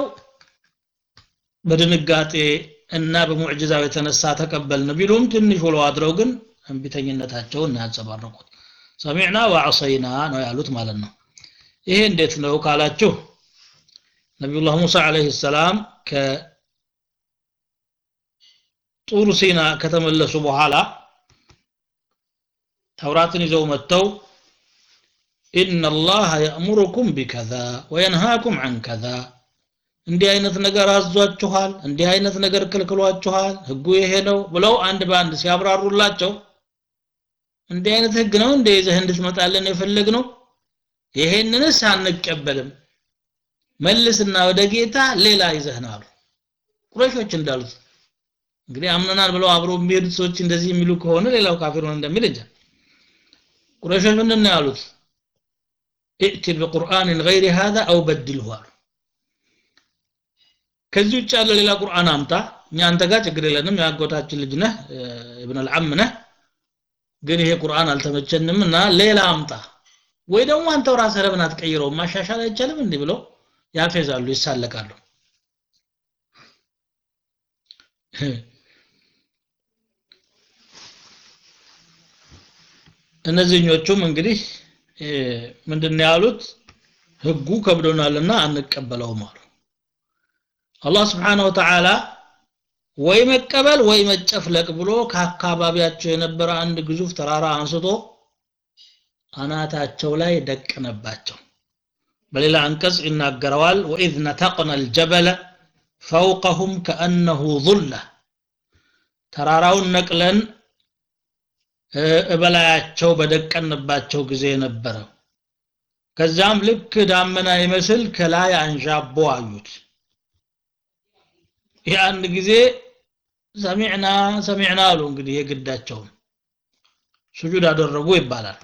በድንጋጤ እና በሙዕጅዛው የተነሳ ተቀበልን ቢሉም ትንሽ ውለው አድረው ግን እንቢተኝነታቸውን ያንጸባረቁት ሰሚዕና ወዐሰይና ነው ያሉት ማለት ነው ይሄ እንዴት ነው ካላችሁ ነቢዩላህ ሙሳ አለይሂ ሰላም ከጡር ሲና ከተመለሱ በኋላ ተውራትን ይዘው መጥተው إن الله يأمركم بكذا وينهاكم عن كذا እንዲህ አይነት ነገር አዟችኋል እንዲህ አይነት ነገር ክልክሏችኋል ህጉ ይሄ ነው ብለው አንድ በአንድ ሲያብራሩላቸው እንዲህ አይነት ህግ ነው እንደ ይዘህ እንድትመጣለን የፈለግ ነው ይሄንንስ አንቀበልም መልስና ወደ ጌታ ሌላ ይዘህና አሉ ቁረሾች እንዳሉት እንግዲህ አምነናል ብለው አብረው የሚሄዱት ሰዎች እንደዚህ የሚሉ ከሆነ ሌላው ካፊር ሆነ እንደሚል እንጃ ቁረሾች ምንድን ነው ያሉት ائت بقرآن غير هذا أو بدله አሉ ከዚህ ውጭ ያለ ሌላ ቁርአን አምጣ እኛ አንተ ጋር ችግር የለንም የአጎታችን ልጅ ነህ እብን አልዓም ነህ ግን ይሄ ቁርአን አልተመቸንም እና ሌላ አምጣ ወይ ደግሞ አንተው ራስህ ለምን አትቀይረው ማሻሻል አይቻልም እንዲህ ብለው ያፌዛሉ ይሳለቃሉ እነዚህኞቹም እንግዲህ ምንድን ያሉት ህጉ ከብዶናልና አንቀበለውም አሉ አላህ ስብሓን ወተዓላ ወይ መቀበል ወይ መጨፍለቅ ብሎ ከአካባቢያቸው የነበረ አንድ ግዙፍ ተራራ አንስቶ አናታቸው ላይ ደቀነባቸው በሌላ አንቀጽ ይናገረዋል ወኢዝ ነተቅና አልጀበለ ፈውቀሁም ከአነሁ ظለ ተራራውን ነቅለን እበላያቸው በደቀንባቸው ጊዜ ነበረ ከዛም ልክ ዳመና ይመስል ከላይ አንዣቦ አዩት ያን ጊዜ ሰሚዕና ሰሚዕና አሉ እንግዲህ የግዳቸውን ስጁድ አደረጉ ይባላል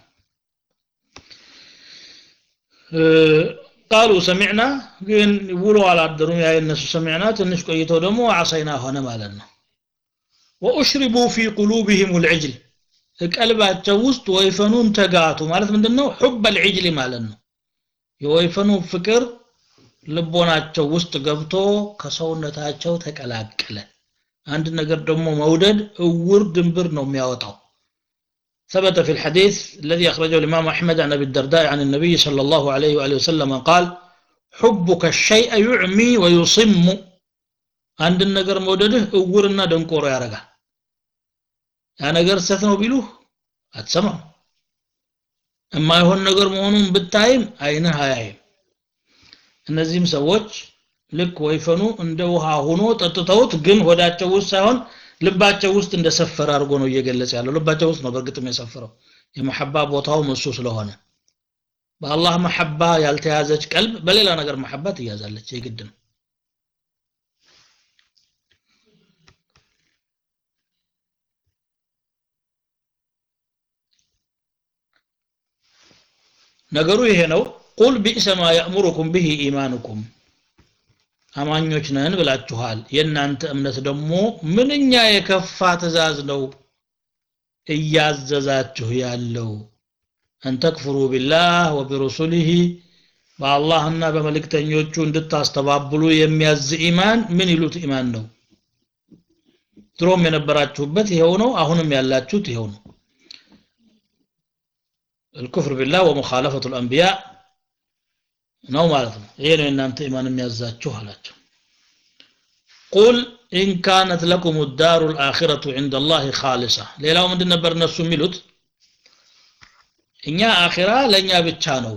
ቃሉ ሰሚዕና ግን ውሎ አላደሩም ያ የነሱ ሰሚዕና ትንሽ ቆይተው ደግሞ አሰይና ሆነ ማለት ነው ወኡሽሪቡ ፊ ቁሉብህም ልዕጅል ቀልባቸው ውስጥ ወይፈኑን ተጋቱ ማለት ምንድነው ሑብ አልዕጅል ማለት ነው የወይፈኑ ፍቅር ልቦናቸው ውስጥ ገብቶ ከሰውነታቸው ተቀላቀለ አንድ ነገር ደግሞ መውደድ እውር ድንብር ነው የሚያወጣው ثبت في الحديث الذي أخرجه الإمام أحمد عن أبي الدرداء عن النبي صلى الله عليه وآله وسلم قال حبك الشيء يعمي ويصم عند النجر مودده أورنا دنكور يا رجال ያ ነገር ስተት ነው ቢሉህ አትሰማም የማይሆን ነገር መሆኑን ብታይም አይንህ አያይም እነዚህም ሰዎች ልክ ወይፈኑ እንደ ውሃ ሆኖ ጠጥተውት ግን ሆዳቸው ውስጥ ሳይሆን ልባቸው ውስጥ እንደሰፈረ አድርጎ ነው እየገለጸ ያለው ልባቸው ውስጥ ነው በእርግጥም የሰፈረው የመሐባ ቦታውም እሱ ስለሆነ በአላህ መሐባ ያልተያዘች ቀልብ በሌላ ነገር መሐባ ትያዛለች የግድ ነው ነገሩ ይሄ ነው ቁል ቢእሰ ማ ያእሙሩኩም ብሂ ኢማኑኩም አማኞች ነን ብላችኋል የእናንተ እምነት ደግሞ ምንኛ የከፋ ትእዛዝ ነው እያዘዛችሁ ያለው አንተክፍሩ ቢላህ ወቢሩሱሊህ በአላህና በመልእክተኞቹ እንድታስተባብሉ የሚያዝ ኢማን ምን ይሉት ኢማን ነው ድሮም የነበራችሁበት ይሄው ነው አሁንም ያላችሁት ይሄው ነው الكفر بالله ومخالفة الأنبياء ነው ማለት ነው ይሄ ነው እናንተ ኢማን የሚያዛችሁ አላቸው ቁል ኢን ካነት ለኩም ዳሩ ልአኪረቱ ዕንደ ላህ ካሊሳ ሌላው ምንድን ነበር እነሱ የሚሉት እኛ አኺራ ለእኛ ብቻ ነው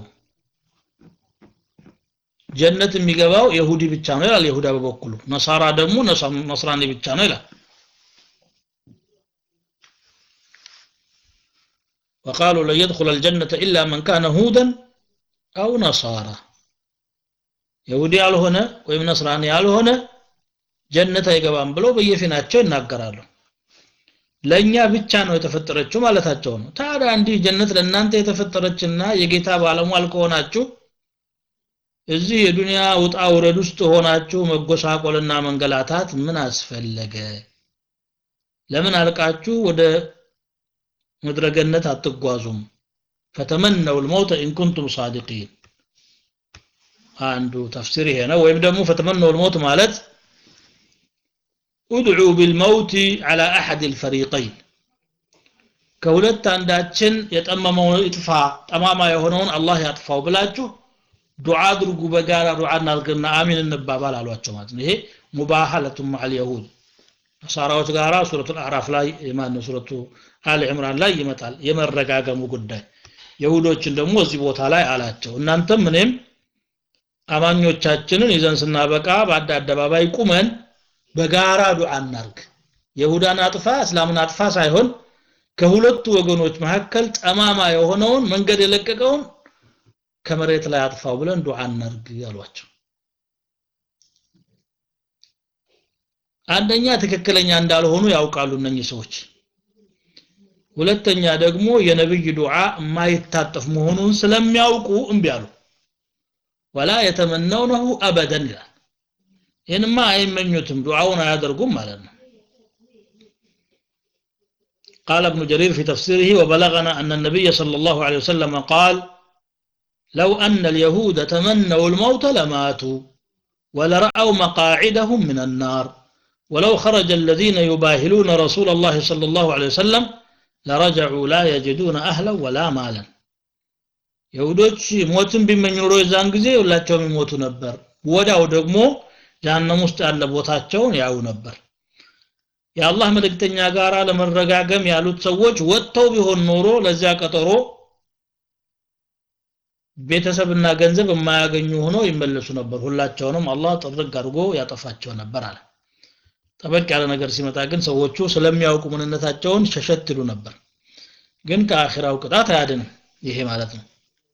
ጀነት የሚገባው የሁዲ ብቻ ነው ይላል የሁዳ በበኩሉ ነሳራ ደግሞ ነስራኒ ብቻ ነው ይላል وقالوا لن يدخل الجنة إلا من كان هودا أو نصارى يهودي ያልሆነ ወይም ነስራኒ ያልሆነ ጀነት አይገባም ብለው በየፊናቸው ይናገራሉ ለእኛ ብቻ ነው የተፈጠረችው ማለታቸው ነው ታዲያ እንዲህ ጀነት ለእናንተ የተፈጠረችና የጌታ ባለሟል ከሆናችሁ እዚህ የዱንያ ውጣ ውረድ ውስጥ ሆናችሁ መጎሳቆልና መንገላታት ምን አስፈለገ ለምን አልቃችሁ ወደ ምድረገነት አትጓዙም ፈተመነው ልመውተ ኢንኩንቱም ሳዲቂን አንዱ ተፍሲር ይሄ ነው ወይም ደግሞ ፈተመነው ልመውት ማለት ኡድዑ ቢልመውት ዓላ አሐድ ልፈሪቀይን ከሁለት አንዳችን የጠመመው ይጥፋ ጠማማ የሆነውን አላህ ያጥፋው ብላችሁ ዱዓ አድርጉ በጋራ ዱዓ እናድርግና አሚን እንባባል አሏቸው ማለት ነው ይሄ ሙባሃለቱ ማዕል የሁድ ነሳራዎች ጋራ ሱረቱ አዕራፍ ላይ ማነው ሱረቱ አል ዕምራን ላይ ይመጣል የመረጋገሙ ጉዳይ የሁዶችን ደግሞ እዚህ ቦታ ላይ አላቸው እናንተም እኔም አማኞቻችንን ይዘን ስናበቃ በአንድ አደባባይ ቁመን በጋራ ዱዓ እናርግ የሁዳን አጥፋ እስላምን አጥፋ ሳይሆን ከሁለቱ ወገኖች መካከል ጠማማ የሆነውን መንገድ የለቀቀውን ከመሬት ላይ አጥፋው ብለን ዱዓ እናርግ ያሏቸው አንደኛ ትክክለኛ እንዳልሆኑ ያውቃሉ እነኚህ ሰዎች ሁለተኛ ደግሞ የነብይ ዱዓ የማይታጠፍ መሆኑን ስለሚያውቁ እምቢ አሉ ወላ የተመነውነሁ አበደን ይላል ይህንማ አይመኙትም ዱዓውን አያደርጉም ማለት ነው قال ابن جرير في تفسيره وبلغنا أن النبي صلى الله عليه وسلم قال لو أن اليهود تمنوا الموت لماتوا ولرأوا مقاعدهم من النار ولو خرج الذين يباهلون رسول الله صلى الله عليه وسلم لرجعوا لا يجدون أهلا ولا مالا يهودوች ሞትን ቢመኙ ኖሮ የዛን ጊዜ ሁላቸውም ይሞቱ ነበር ወዲያው ደግሞ ጀሃነም ውስጥ ያለ ቦታቸውን ያዩ ነበር የአላህ መልእክተኛ ጋር ለመረጋገም ያሉት ሰዎች ወጥተው ቢሆን ኖሮ ለዚያ ቀጠሮ ቤተሰብና ገንዘብ የማያገኙ ሆነው ይመለሱ ነበር ሁላቸውንም አላህ ጥርግ አድርጎ ያጠፋቸው ነበር አለ ጠበቅ ያለ ነገር ሲመጣ ግን ሰዎቹ ስለሚያውቁ ምንነታቸውን ሸሸት ይሉ ነበር ግን ከአኺራው ቅጣት አያድንም ይሄ ማለት ነው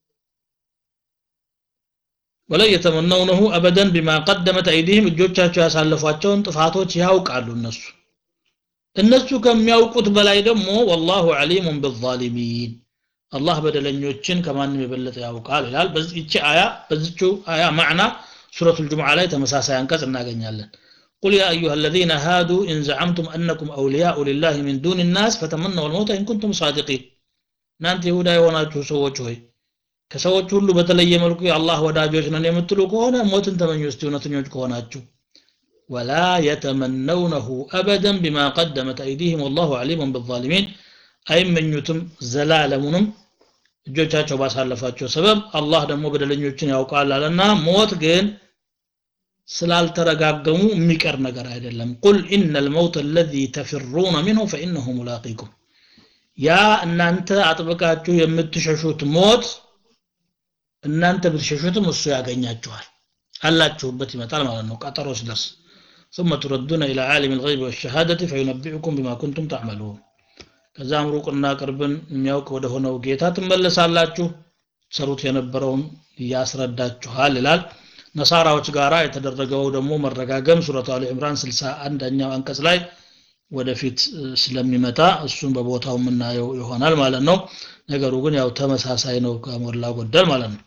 ወለን የተመነውነሁ አበደን ቢማ ቀደመት አይዲህም እጆቻቸው ያሳለፏቸውን ጥፋቶች ያውቃሉ እነሱ እነሱ ከሚያውቁት በላይ ደግሞ ወላሁ ዓሊሙን ብዛሊሚን አላህ በደለኞችን ከማንም የበለጠ ያውቃል ይላል በዚህች አያ በዚቹ አያ ማዕና ሱረቱ ልጅሙዓ ላይ ተመሳሳይ አንቀጽ እናገኛለን قل يا أيها الذين هادوا إن زعمتم أنكم أولياء لله من دون الناس فتمنوا الموت إن كنتم صادقين እናንተ ይሁዳ የሆናችሁ ሰዎች ሆይ ከሰዎች ሁሉ በተለየ መልኩ የአላህ ወዳጆች ነን የምትሉ ከሆነ ሞትን ተመኙ እስቲ እውነተኞች ከሆናችሁ ወላ የተመነውነሁ አበደን ቢማ ቀደመት አይዲህም ወላሁ ዓሊሙን ብዛሊሚን አይመኙትም ዘላለሙንም እጆቻቸው ባሳለፋቸው ሰበብ አላህ ደግሞ በደለኞችን ያውቃል አለና ሞት ግን ስላልተረጋገሙ የሚቀር ነገር አይደለም ቁል ኢነ ልመውት አለዚ ተፍሩነ ሚንሁ ፈኢነሁ ሙላቂኩም ያ እናንተ አጥብቃችሁ የምትሸሹት ሞት እናንተ ብትሸሹትም እሱ ያገኛችኋል አላችሁበት ይመጣል ማለት ነው ቀጠሮ ሲደርስ ثم تردون إلى عالم الغيب والشهادة فينبئكم بما كنتم تعملون ከዛም ሩቅና ቅርብን የሚያውቅ ወደ ሆነው ጌታ ትመለሳላችሁ ሰሩት የነበረውን ያስረዳችኋል ይላል ነሳራዎች ጋራ የተደረገው ደግሞ መረጋገም ሱረቱ አሊ ዕምራን 61ኛው አንቀጽ ላይ ወደፊት ስለሚመጣ እሱን በቦታው የምናየው ይሆናል ማለት ነው ነገሩ ግን ያው ተመሳሳይ ነው ከሞላ ጎደል ማለት ነው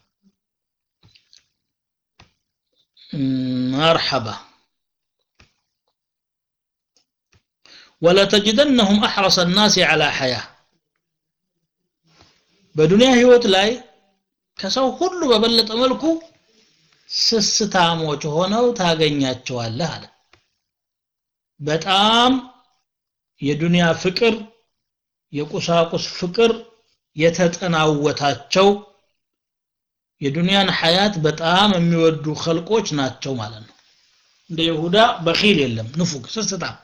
መርሐባ ولتجدنهم أحرص الناس على حياة በዱንያ ህይወት ላይ ከሰው ሁሉ በበለጠ መልኩ ስስታሞች ሆነው ታገኛቸዋለህ አለ በጣም የዱንያ ፍቅር የቁሳቁስ ፍቅር የተጠናወታቸው የዱንያን ሐያት በጣም የሚወዱ ኸልቆች ናቸው ማለት ነው እንደ ይሁዳ በኺል የለም ንፉግ ስስታም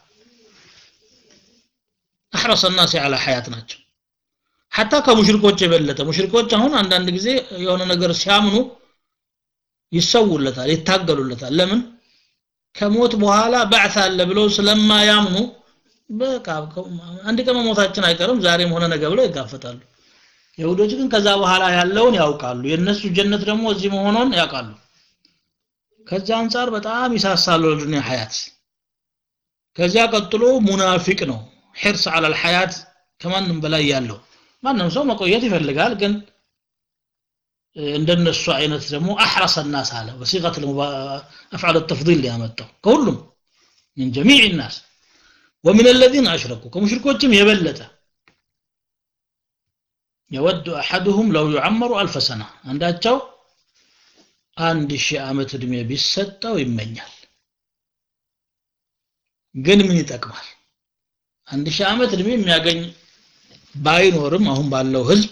አሕረሰ ናሲ አላ ሐያት ናቸው ሐታ ከሙሽሪኮች የበለጠ ሙሽሪኮች አሁን አንዳንድ ጊዜ የሆነ ነገር ሲያምኑ ይሰውለታል ይታገሉለታል ለምን ከሞት በኋላ ባዕት አለ ብለው ስለማያምኑ በቃ አንድ ቀን መሞታችን አይቀርም ዛሬም ሆነ ነገ ብለው ይጋፈጣሉ የሁዶች ግን ከዛ በኋላ ያለውን ያውቃሉ የእነሱ ጀነት ደግሞ እዚህ መሆኑን ያውቃሉ ከዚያ አንጻር በጣም ይሳሳሉ ለዱንያ ሐያት ከዚያ ቀጥሎ ሙናፊቅ ነው ሒርስ አላል ሐያት ከማንም በላይ ያለው ማንም ሰው መቆየት ይፈልጋል ግን እንደነሱ አይነት ደግሞ አሕረሰ الناس አለ በሲغة أفعال التفضيل ሊያመጣው ከሁሉም من جميع الناس ومن الذين أشركوا كمشركوችም የበለጠ يود أحدهم لو يعمر ألف سنة አንዳቸው አንድ ሺህ ዓመት እድሜ ቢሰጠው ይመኛል ግን ምን ይጠቅማል አንድ ሺህ ዓመት እድሜ የሚያገኝ ባይኖርም አሁን ባለው ህዝብ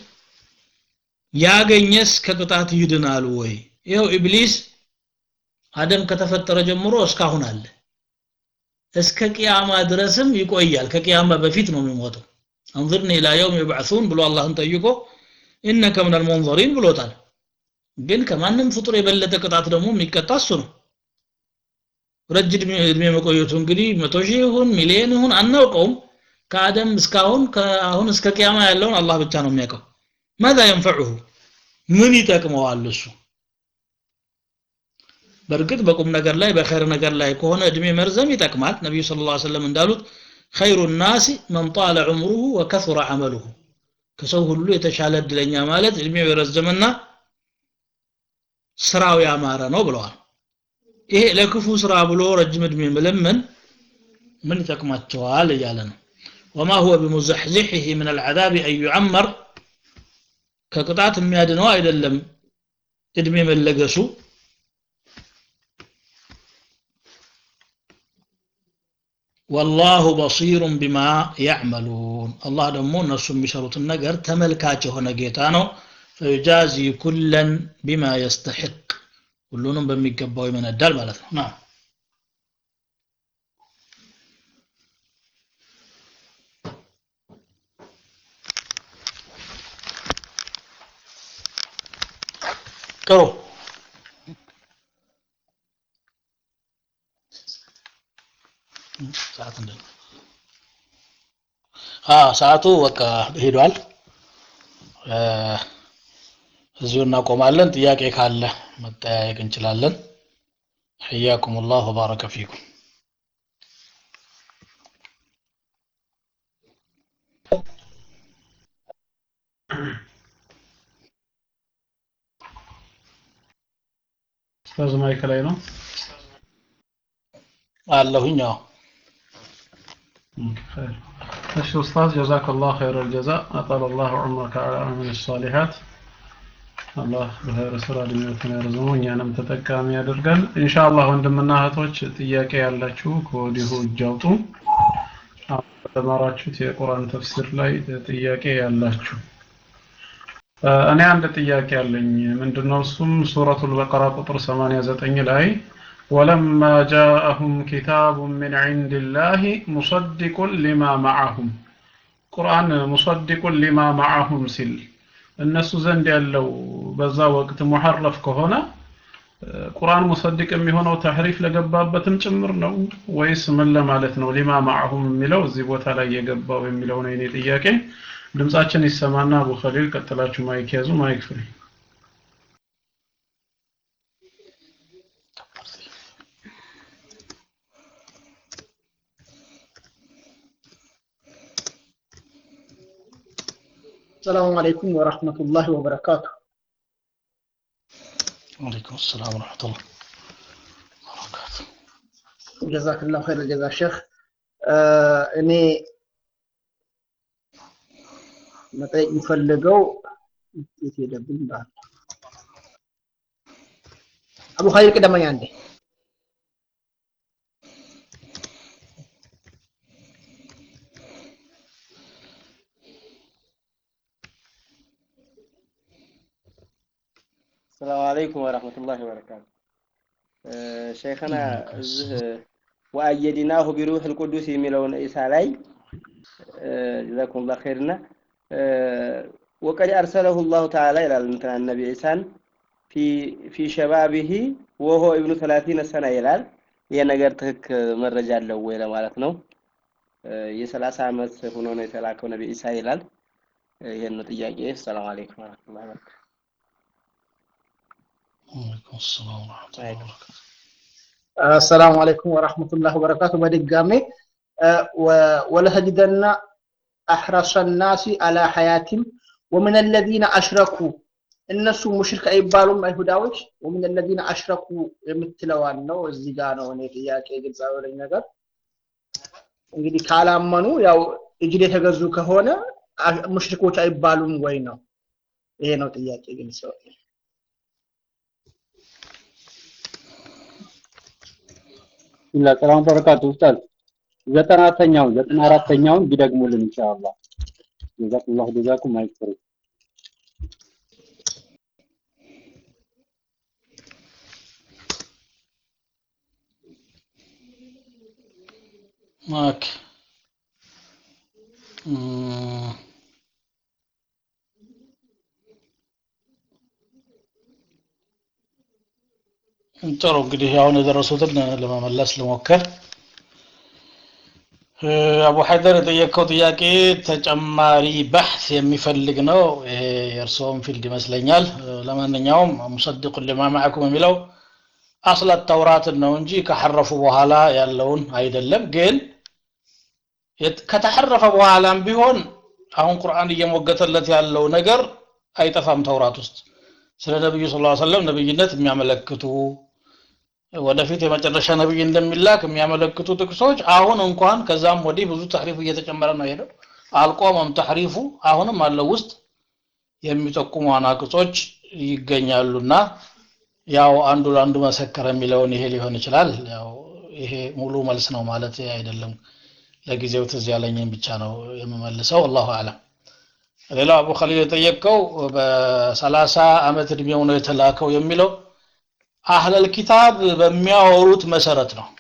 ያገኘስ ከቅጣት ይድናል ወይ ይኸው ኢብሊስ አደም ከተፈጠረ ጀምሮ እስካሁን አለ እስከ ቅያማ ድረስም ይቆያል ከቅያማ በፊት ነው የሚሞተው አንظرني الى يوم يبعثون ብሎ አላህን ጠይቆ انك من المنظرين ብሎታል ግን ከማንም ፍጡር የበለጠ ቅጣት ደግሞ የሚቀጣ እሱ ነው ረጅም እድሜ መቆየቱ እንግዲህ መቶ ሺህ ይሁን ሚሊዮን ይሁን አናውቀውም ከአደም እስካሁን ከአሁን እስከ ቅያማ ያለውን አላህ ብቻ ነው የሚያውቀው ማዛ ينفعه ምን ይጠቅመዋል እሱ በእርግጥ በቁም ነገር ላይ በኸይር ነገር ላይ ከሆነ እድሜ መርዘም ይጠቅማል ነቢዩ ስለ ላ ሰለም እንዳሉት ኸይሩ ናሲ መን ጣለ ዑምሩሁ ወከثረ ዐመሉሁ ከሰው ሁሉ የተሻለ እድለኛ ማለት እድሜው የረዘመና ስራው ያማረ ነው ብለዋል ይሄ ለክፉ ስራ ብሎ ረጅም እድሜ መለመን ምን ይጠቅማቸዋል እያለ ነው ወማ ሁወ ቢሙዘሕዚሒህ ምን አልዓዛብ አን ዩዐመር ከቅጣት የሚያድነው አይደለም እድሜ መለገሱ ወላሁ በሲሩን ቢማ ያዕመሉን አላህ ደግሞ እነሱ የሚሰሩትን ነገር ተመልካች የሆነ ጌታ ነው ፈዩጃዚ ኩለን ቢማ የስተሕቅ ሁሉንም በሚገባው ይመነዳል ማለት ነው ና ቅሩ ሰዓት እንደ ሰዓቱ በቃ ሄዷል እዚሁ እናቆማለን ጥያቄ ካለ መጠያየቅ እንችላለን حياكم الله وبارك فيكم
ኡስታዝ ማይክ ላይ ነው
አለሁኝ አዎ
خير እሺ ኡስታዝ ጀዛክ ላሁ ኸይረ ልጀዛ አጣል ላሁ ዑምረከ ዐላ አሚል ሳሊሓት አላህ በኸይር ስራ እድሜዎትን ያርዝመው እኛንም ተጠቃሚ ያደርገን ኢንሻአላህ ወንድምና እህቶች ጥያቄ ያላችሁ ከወዲሁ እጅ አውጡ በተማራችሁት የቁርአን ተፍሲር ላይ ጥያቄ ያላችሁ እኔ አንድ ጥያቄ አለኝ ምንድነው እሱም ሱረቱል በቀራ ቁጥር 89 ላይ ولما جاءهم كتاب من عند الله مصدق لما معهم ቁርአን ሙሰዲቁ ሊማ ማዓሁም ሲል እነሱ ዘንድ ያለው በዛ ወቅት ሙሐረፍ ከሆነ ቁርአን ሙሰዲቅ የሚሆነው ተሕሪፍ ለገባበትም ጭምር ነው ወይስ ምን ለማለት ነው ሊማ ማዓሁም የሚለው እዚህ ቦታ ላይ የገባው የሚለው ነው የኔ ጥያቄ ድምጻችን ይሰማና አቡ ኸሊል ቀጥላችሁ ማይክ ያዙ ማይክ ፍሪ
السلام عليكم ورحمة الله وبركاته
وعليكم السلام ورحمة الله وبركاته
جزاك الله خير الجزاء شيخ እኔ መጠየቅ የምፈልገው የት ሄደብኝ ባል አቡ ኸይር ቅደመኝ አንዴ
السلام عليكم ورحمة الله وبركاته آه، شيخنا እዚህ ወአየድናሁ ቢሩህ ልቁዱስ የሚለውን ኢሳ ላይ ጀዛኩም ላ ኸይርና ወቀድ አርሰለሁ ላሁ ተዓላ ይላል እንትና ነቢ ኢሳን ፊ ሸባቢሂ ወሆ ኢብኑ ሰላሲነ ሰና ይላል ይሄ ነገር ትክክል መረጃ አለው ወይ ለማለት ነው የሰላሳ ዓመት ሆኖ ነው የተላከው ነቢ ኢሳ ይላል ይሄን ነው ጥያቄ ሰላም አለይኩም ወረህመቱላሂ ወበረካቱ
وعليكم السلام ورحمة الله وبركاته
السلام عليكم ورحمة الله وبركاته بدقامي ولتجدن أحرص الناس على حياة ومن الذين أشركوا እነሱ ሙሽሪክ አይባሉም አይሁዳዎች ወምን الذين أشركوا የምትለዋን ነው እዚህ ጋር ነው እኔ ጥያቄ ግልጽ አወለኝ ነገር እንግዲህ ካላመኑ ያው እጅድ የተገዙ ከሆነ ሙሽሪኮች አይባሉም ወይ ነው ይሄ ነው ጥያቄ ግልጽ
ቢስሚላህ ሰላም በረካቱ ኡስታዝ ዘጠና አራተኛውን ዘጠና አራተኛውን ቢደግሙልን ኢንሻአላህ ጀዛኩላሁ ጀዛኩም አይክፈሩ
ኦኬ እም፣ ጥሩ እንግዲህ አሁን የደረሱትን ለመመለስ ልሞክር እ፣ አቡ ሀይደር የጠየቀው ጥያቄ ተጨማሪ በሕት የሚፈልግ ነው ይሄ የእርስዎም ፊልድ ይመስለኛል እ፣ ለማንኛውም ሙሰድቁን ሊማ ማዕኩም የሚለው አስለት ተውራትን ነው እንጂ ከሐረፉ በኋላ ያለውን አይደለም ግን የት- ከተሐረፈ በኋላም ቢሆን አሁን ቁርአን እየሞገተለት ያለው ነገር አይጠፋም ተውራት ውስጥ ስለ ነብዩ ሰለላሁ ዐለይሂ ወሰለም ነብይነት የሚያመለክቱ ወደፊት የመጨረሻ ነብይ እንደሚላክ የሚያመለክቱ ጥቅሶች አሁን እንኳን ከዛም ወዲህ ብዙ ተሕሪፍ እየተጨመረ ነው ሄደው አልቆመም ተሕሪፉ አሁንም አለው ውስጥ የሚጠቁሙ አናቅጾች ይገኛሉና ያው አንዱ ለአንዱ መሰከረ የሚለውን ይሄ ሊሆን ይችላል ያው ይሄ ሙሉ መልስ ነው ማለት አይደለም ለጊዜው ትዝ ያለኝን ብቻ ነው የምመልሰው አላሁ አለም ሌላው አቡ ኸሊል የጠየቀው በሰላሳ ዓመት እድሜው ነው የተላከው የሚለው አህለል ኪታብ በሚያወሩት መሰረት ነው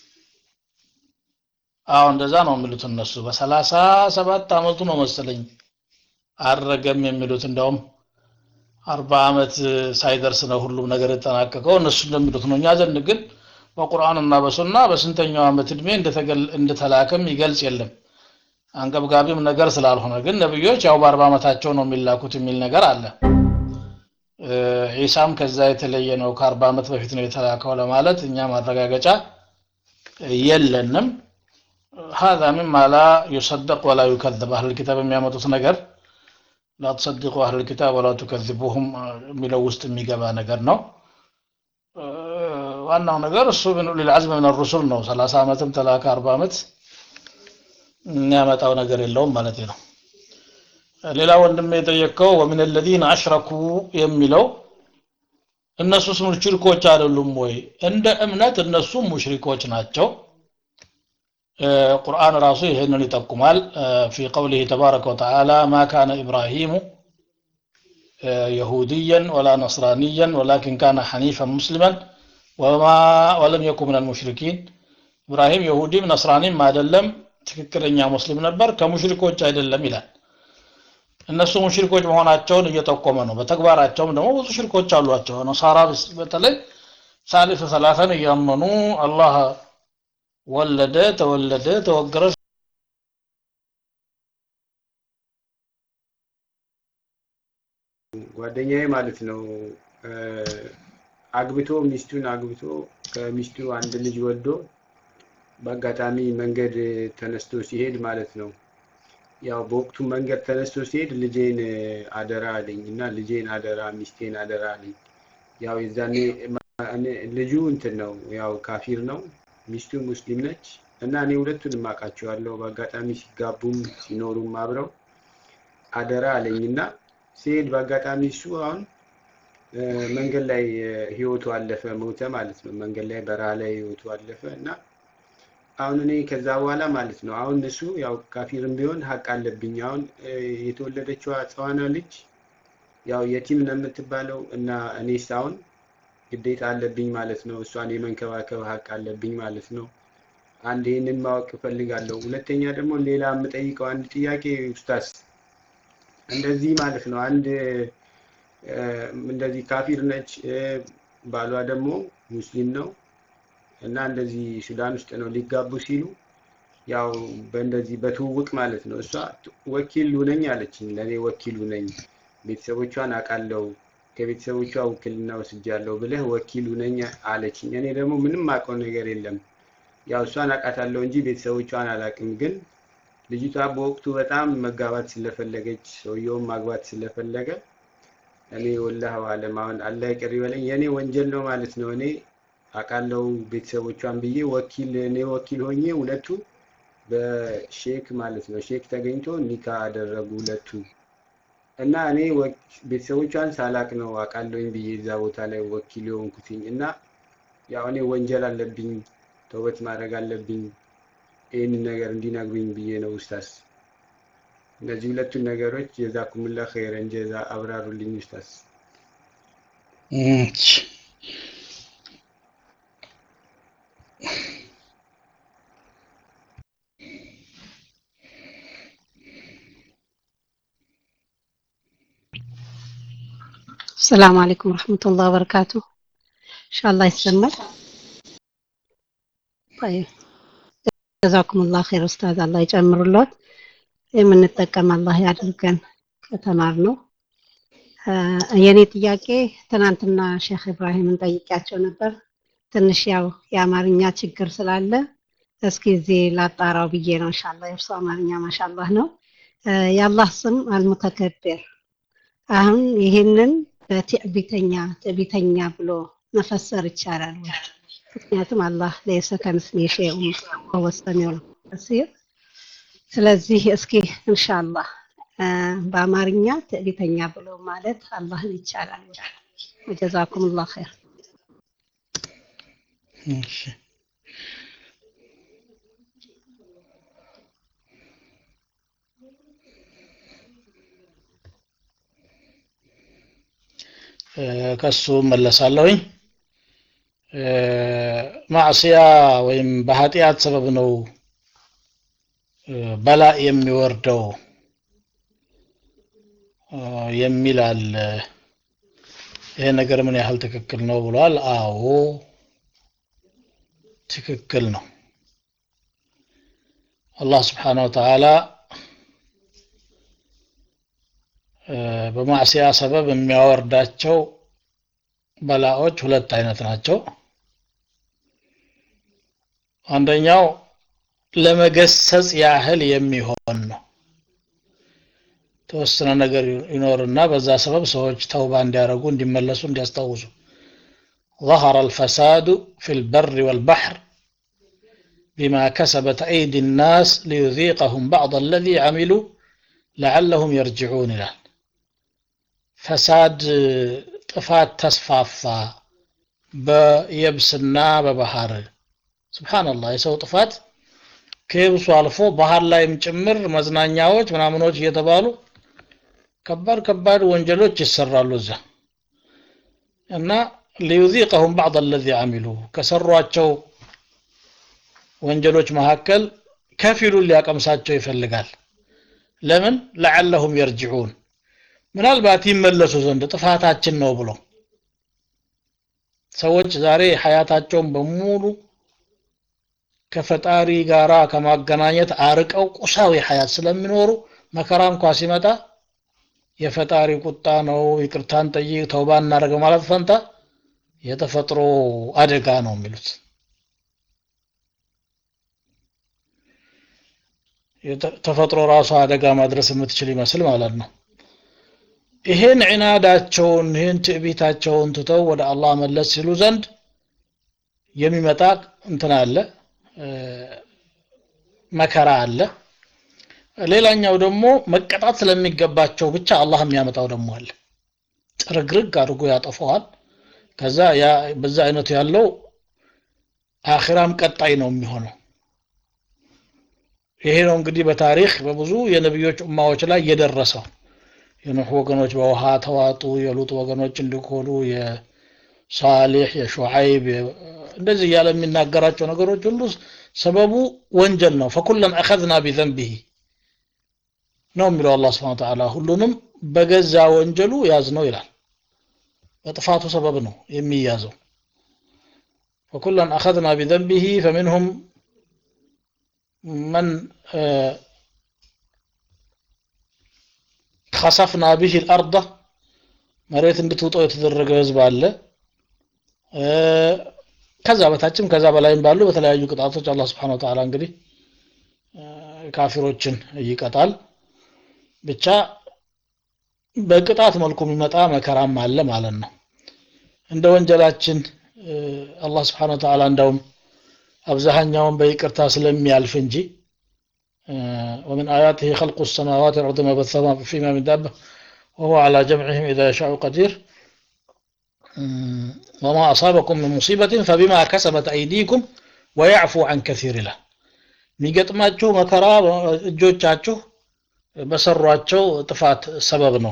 አዎ እንደዛ ነው የሚሉት እነሱ በሰላሳ ሰባት ዓመቱ ነው መሰለኝ አረገም የሚሉት እንደውም አርባ ዓመት ሳይደርስ ነው ሁሉም ነገር የተጠናቀቀው እነሱ እንደሚሉት ነው እኛ ዘንድ ግን በቁርአንና በሱና በስንተኛው ዓመት እድሜ እንደተገል- እንደተላከም ይገልጽ የለም አንገብጋቢም ነገር ስላልሆነ ግን ነብዮች ያው በአርባ ዓመታቸው ነው የሚላኩት የሚል ነገር አለ እ፣ ዒሳም ከዛ የተለየ ነው ከአርባ ዓመት በፊት ነው የተላከው ለማለት እኛ ማረጋገጫ የለንም هذا مما لا يصدق ولا يكذب أهل الكتاب የሚያመጡት ነገር لا تصدقوا أهل الكتاب ولا تكذبوهم የሚለው ውስጥ የሚገባ ነገር ነው እ፣ ዋናው ነገር እሱ ምን ኡሊል ዐዝም ምን الرسل ነው 30 ዓመትም ተላከ 40 ዓመት የሚያመጣው ነገር የለውም ማለት ነው ሌላ ወንድም የጠየቀው ወሚን الذين أشركوا የሚለው እነሱስ ሙሽሪኮች አይደሉም ወይ እንደ እምነት እነሱም ሙሽሪኮች ናቸው እ፣ ቁርአን ራሱ ይህንን ይጠቁማል እ፣ في قوله تبارك وتعالى ما كان إبراهيم آه، يهوديا ولا نصرانيا ولكن كان حنيفا مسلما وما ولم يكن من المشركين إبراهيم يهودي نصراني ما دلم ትክክለኛ ሙስሊም ነበር ከሙሽሪኮች አይደለም ይላል እነሱ ሙሽሪኮች መሆናቸውን እየጠቆመ ነው በተግባራቸውም ደግሞ ብዙ ሽርኮች አሏቸው ነሳራ በስ- በተለይ ሳሊስ ሰላሳን እያመኑ አላህ ወለደ ተወለደ ተወገረ
ጓደኛዬ ማለት ነው እ፣ አግብቶ ሚስቱን አግብቶ ከሚስቱ አንድ ልጅ ወልዶ በአጋጣሚ መንገድ ተነስቶ ሲሄድ ማለት ነው ያው በወቅቱ መንገድ ተነስቶ ሲሄድ ልጄን እ፣ አደራ አለኝ እና ልጄን አደራ ሚስቴን አደራ አለኝ ያው የዛኔ ማ- እኔ- ልጁ እንትን ነው ያው ካፊር ነው ሚስቱ ሙስሊም ነች እና እኔ ሁለቱንም አውቃቸዋለሁ በአጋጣሚ ሲጋቡም ሲኖሩም አብረው አደራ አለኝና ሲሄድ በአጋጣሚ እሱ አሁን እ፣ መንገድ ላይ እ፣ ህይወቱ አለፈ ሞተ ማለት ነው መንገድ ላይ በረሃ ላይ ህይወቱ አለፈ እና አሁን እኔ ከዛ በኋላ ማለት ነው አሁን እሱ ያው ካፊርም ቢሆን ሀቅ አለብኝ አሁን እ፣ የተወለደችዋ ህፃኗ ልጅ ያው የቲም ነው የምትባለው እና እኔስ አሁን ግዴታ አለብኝ ማለት ነው እሷን የመንከባከብ ሀቅ አለብኝ ማለት ነው አንድ ይህንን ማወቅ እፈልጋለሁ ሁለተኛ ደግሞ ሌላ የምጠይቀው አንድ ጥያቄ ኡስታዝ እንደዚህ ማለት ነው አንድ እ፣ እንደዚህ ካፊር ነች እ፣ ባሏ ደግሞ ሙስሊም ነው እና እንደዚህ ሱዳን ውስጥ ነው ሊጋቡ ሲሉ ያው በእንደዚህ በትውውቅ ማለት ነው እሷ ወኪል ሁነኝ አለችኝ ለእኔ ወኪል ሁነኝ ቤተሰቦቿን አውቃለሁ ከቤተሰቦቿ ውክልና ወስጃለሁ ብለህ ወኪል ሁነኝ አለችኝ እኔ ደግሞ ምንም አውቀው ነገር የለም ያው እሷን አውቃታለሁ እንጂ ቤተሰቦቿን አላውቅም ግን ልጅቷ በወቅቱ በጣም መጋባት ስለፈለገች ሰውየውን ማግባት ስለፈለገ እኔ ወላህ አለም አሁን አላህ ይቅር ይበለኝ የእኔ ወንጀል ነው ማለት ነው እኔ አውቃለሁ ቤተሰቦቿን ብዬ ወኪል እኔ ወኪል ሆኜ ሁለቱ በሼክ ማለት ነው ሼክ ተገኝቶ ኒካ አደረጉ ሁለቱ እና እኔ ወክ- ቤተሰቦቿን ሳላቅ ነው አውቃለሁኝ ብዬ እዛ ቦታ ላይ ወኪል የሆንኩትኝ እና ያው እኔ ወንጀል አለብኝ ተውበት ማድረግ አለብኝ ይህንን ነገር እንዲነግሩኝ ብዬ ነው ኡስታዝ እነዚህ ሁለቱን ነገሮች ጀዛኩሙላ ኸይረን ጀዛ አብራሩልኝ ኡስታዝ
እሺ።
السلام عليكم ورحمة الله وبركاته ኢንሻአላህ ይሰማል طيب ጀዛኩም ላሁ ኸይር ኡስታዝ አላህ ይጨምሩለት የምንጠቀም አላህ ያድርገን ከተማር ነው የኔ ጥያቄ ትናንትና ሼክ ኢብራሂምን ጠይቂያቸው ነበር ትንሽ ያው የአማርኛ ችግር ስላለ እስኪ እዚህ ላጣራው ብዬ ነው ኢንሻአላህ የእርሱ አማርኛ ማሻአላህ ነው የአላህ ስም አልሙተከብር አሁን ይህንን በትዕቢተኛ ትዕቢተኛ ብሎ መፈሰር ይቻላል ወይ ምክንያቱም አላህ ለይሰ ከምስሊ ሸይኡን ወሁወ ሰሚዑል በሲር ስለዚህ እስኪ ኢንሻአላህ በአማርኛ ትዕቢተኛ ብሎ ማለት አላህን ይቻላል ወይ ጀዛኩም ላሁ ኸይር
እሺ ከሱ መለሳለሁኝ ማዕስያ ወይም በኃጢአት ሰበብ ነው በላ የሚወርደው የሚል አለ ይሄ ነገር ምን ያህል ትክክል ነው ብሏል አዎ ትክክል ነው አላህ ስብሓን ወተዓላ በማዕስያ ሰበብ የሚያወርዳቸው በላዎች ሁለት አይነት ናቸው አንደኛው ለመገሰጽ ያህል የሚሆን ነው ተወሰነ ነገር ይኖርና በዛ ሰበብ ሰዎች ተውባ እንዲያደርጉ እንዲመለሱ እንዲያስታውሱ ظهر الفساد في البر والبحر بما كسبت أيدي الناس ليذيقهم بعض الذي عملوا لعلهم يرجعون إلى فساد ጥፋት ተስፋፋ በየብስና በባህር ስብሓንላህ የሰው ጥፋት ከየብሱ አልፎ ባህር ላይም ጭምር መዝናኛዎች ምናምኖች እየተባሉ ከባድ ከባድ ወንጀሎች ይሰራሉ እዛ እና ሊዩዚቀሁም ባዕድ አለዚ አሚሉ ከሰሯቸው ወንጀሎች መካከል ከፊሉን ሊያቀምሳቸው ይፈልጋል ለምን ለዓለሁም የርጅዑን ምናልባት ይመለሱ ዘንድ ጥፋታችን ነው ብሎ ሰዎች ዛሬ ሀያታቸውን በሙሉ ከፈጣሪ ጋራ ከማገናኘት አርቀው ቁሳዊ ሀያት ስለሚኖሩ መከራ እንኳ ሲመጣ የፈጣሪ ቁጣ ነው ይቅርታን ጠይቅ ተውባ እናደርገ ማለት ፈንታ የተፈጥሮ አደጋ ነው የሚሉት ተፈጥሮ ራሱ አደጋ ማድረስ የምትችል ይመስል ማለት ነው ይሄን ዒናዳቸውን ይህን ትዕቢታቸውን ትተው ወደ አላህ መለስ ሲሉ ዘንድ የሚመጣ እንትን አለ መከራ አለ ሌላኛው ደግሞ መቀጣት ስለሚገባቸው ብቻ አላህ የሚያመጣው ደግሞ አለ ጥርግርግ አድርጎ ያጠፈዋል ከዛ ያ በዛ አይነቱ ያለው አኺራም ቀጣይ ነው የሚሆነው ይሄ ነው እንግዲህ በታሪክ በብዙ የነቢዮች ኡማዎች ላይ የደረሰው የኑህ ወገኖች በውሃ ተዋጡ የሉጥ ወገኖች እንዲኮሉ የሳሌሕ የሹዓይብ እንደዚህ እያለ የሚናገራቸው ነገሮች ሁሉ ሰበቡ ወንጀል ነው ፈኩለን አኸዝና ቢዘንቢሂ ነው የሚለው አላህ ስብሐ ወተዓላ ሁሉንም በገዛ ወንጀሉ ያዝ ነው ይላል በጥፋቱ ሰበብ ነው የሚያዘው ፈኩለን አኸዝና ቢዘንቢሂ ፈሚንሁም መን ከሰፍና ቢህ ልአርض መሬት እንድትውጠው የተደረገ ህዝብ አለ ከዛ በታችም ከዛ በላይም ባሉ በተለያዩ ቅጣቶች አላህ ስብሓን ወተዓላ እንግዲህ ካፊሮችን ይቀጣል ብቻ በቅጣት መልኩ የሚመጣ መከራም አለ ማለት ነው እንደ ወንጀላችን አላህ ስብሓን ወተዓላ እንዳውም አብዛኛውን በይቅርታ ስለሚያልፍ እንጂ ومن آياته خلق السماوات والأرض ما بثهما فيما من دابة وهو على جمعهم إذا يشاء قدير وما أصابكم من مصيبة فبما كسبت أيديكم ويعفو عن كثير له የሚገጥማችሁ መከራ እጆቻችሁ በሰሯቸው ጥፋት ሰበብ ነው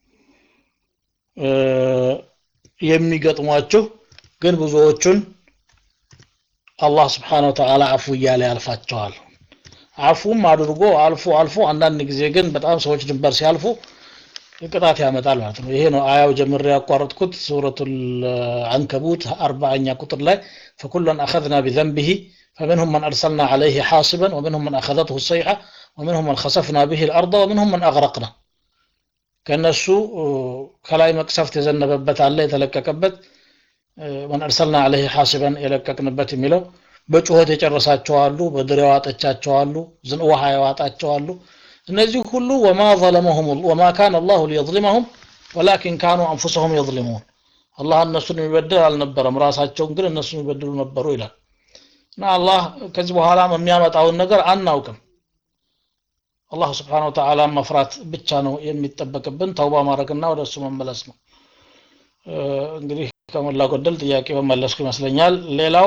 የሚገጥሟችሁ ግን ብዙዎቹን አላህ ስብሓን ወተዓላ አፉ እያለ ያልፋቸዋል አፉም አድርጎ አልፎ አልፎ አንዳንድ ጊዜ ግን በጣም ሰዎች ድንበር ሲያልፉ ቅጣት ያመጣል ማለት ነው ይሄ ነው አያው ጀምሬ ያቋረጥኩት ሱረቱል አንከቡት አርባኛ ቁጥር ላይ فكلا أخذنا بذنبه فمنهم من أرسلنا عليه حاصبا ومنهم من أخذته الصيحة ومنهم من خسفنا به الأرض ومنهم من أغرقنا ከነሱ ከላይ መቅሰፍት የዘነበበት አለ የተለቀቀበት መን አርሰልና አለህ ሐሲበን የለቀቅንበት የሚለው በጩኸት የጨረሳቸው አሉ በድር የዋጠቻቸው አሉ ዝን ውሃ የዋጣቸው አሉ እነዚህ ሁሉ ወማ ظለመሁም ወማ ካነ አላሁ ሊየظሊመሁም ወላኪን ካኑ አንፉሰሁም የظሊሙን አላህ እነሱን የሚበድል አልነበረም ራሳቸውን ግን እነሱ የሚበድሉ ነበሩ ይላል እና አላህ ከዚህ በኋላ የሚያመጣውን ነገር አናውቅም አላህ ስብሓን ወተዓላ መፍራት ብቻ ነው የሚጠበቅብን ተውባ ማድረግና ወደ እሱ መመለስ ነው እንግዲህ ከሞላ ጎደል ጥያቄ መመለስኩ ይመስለኛል ሌላው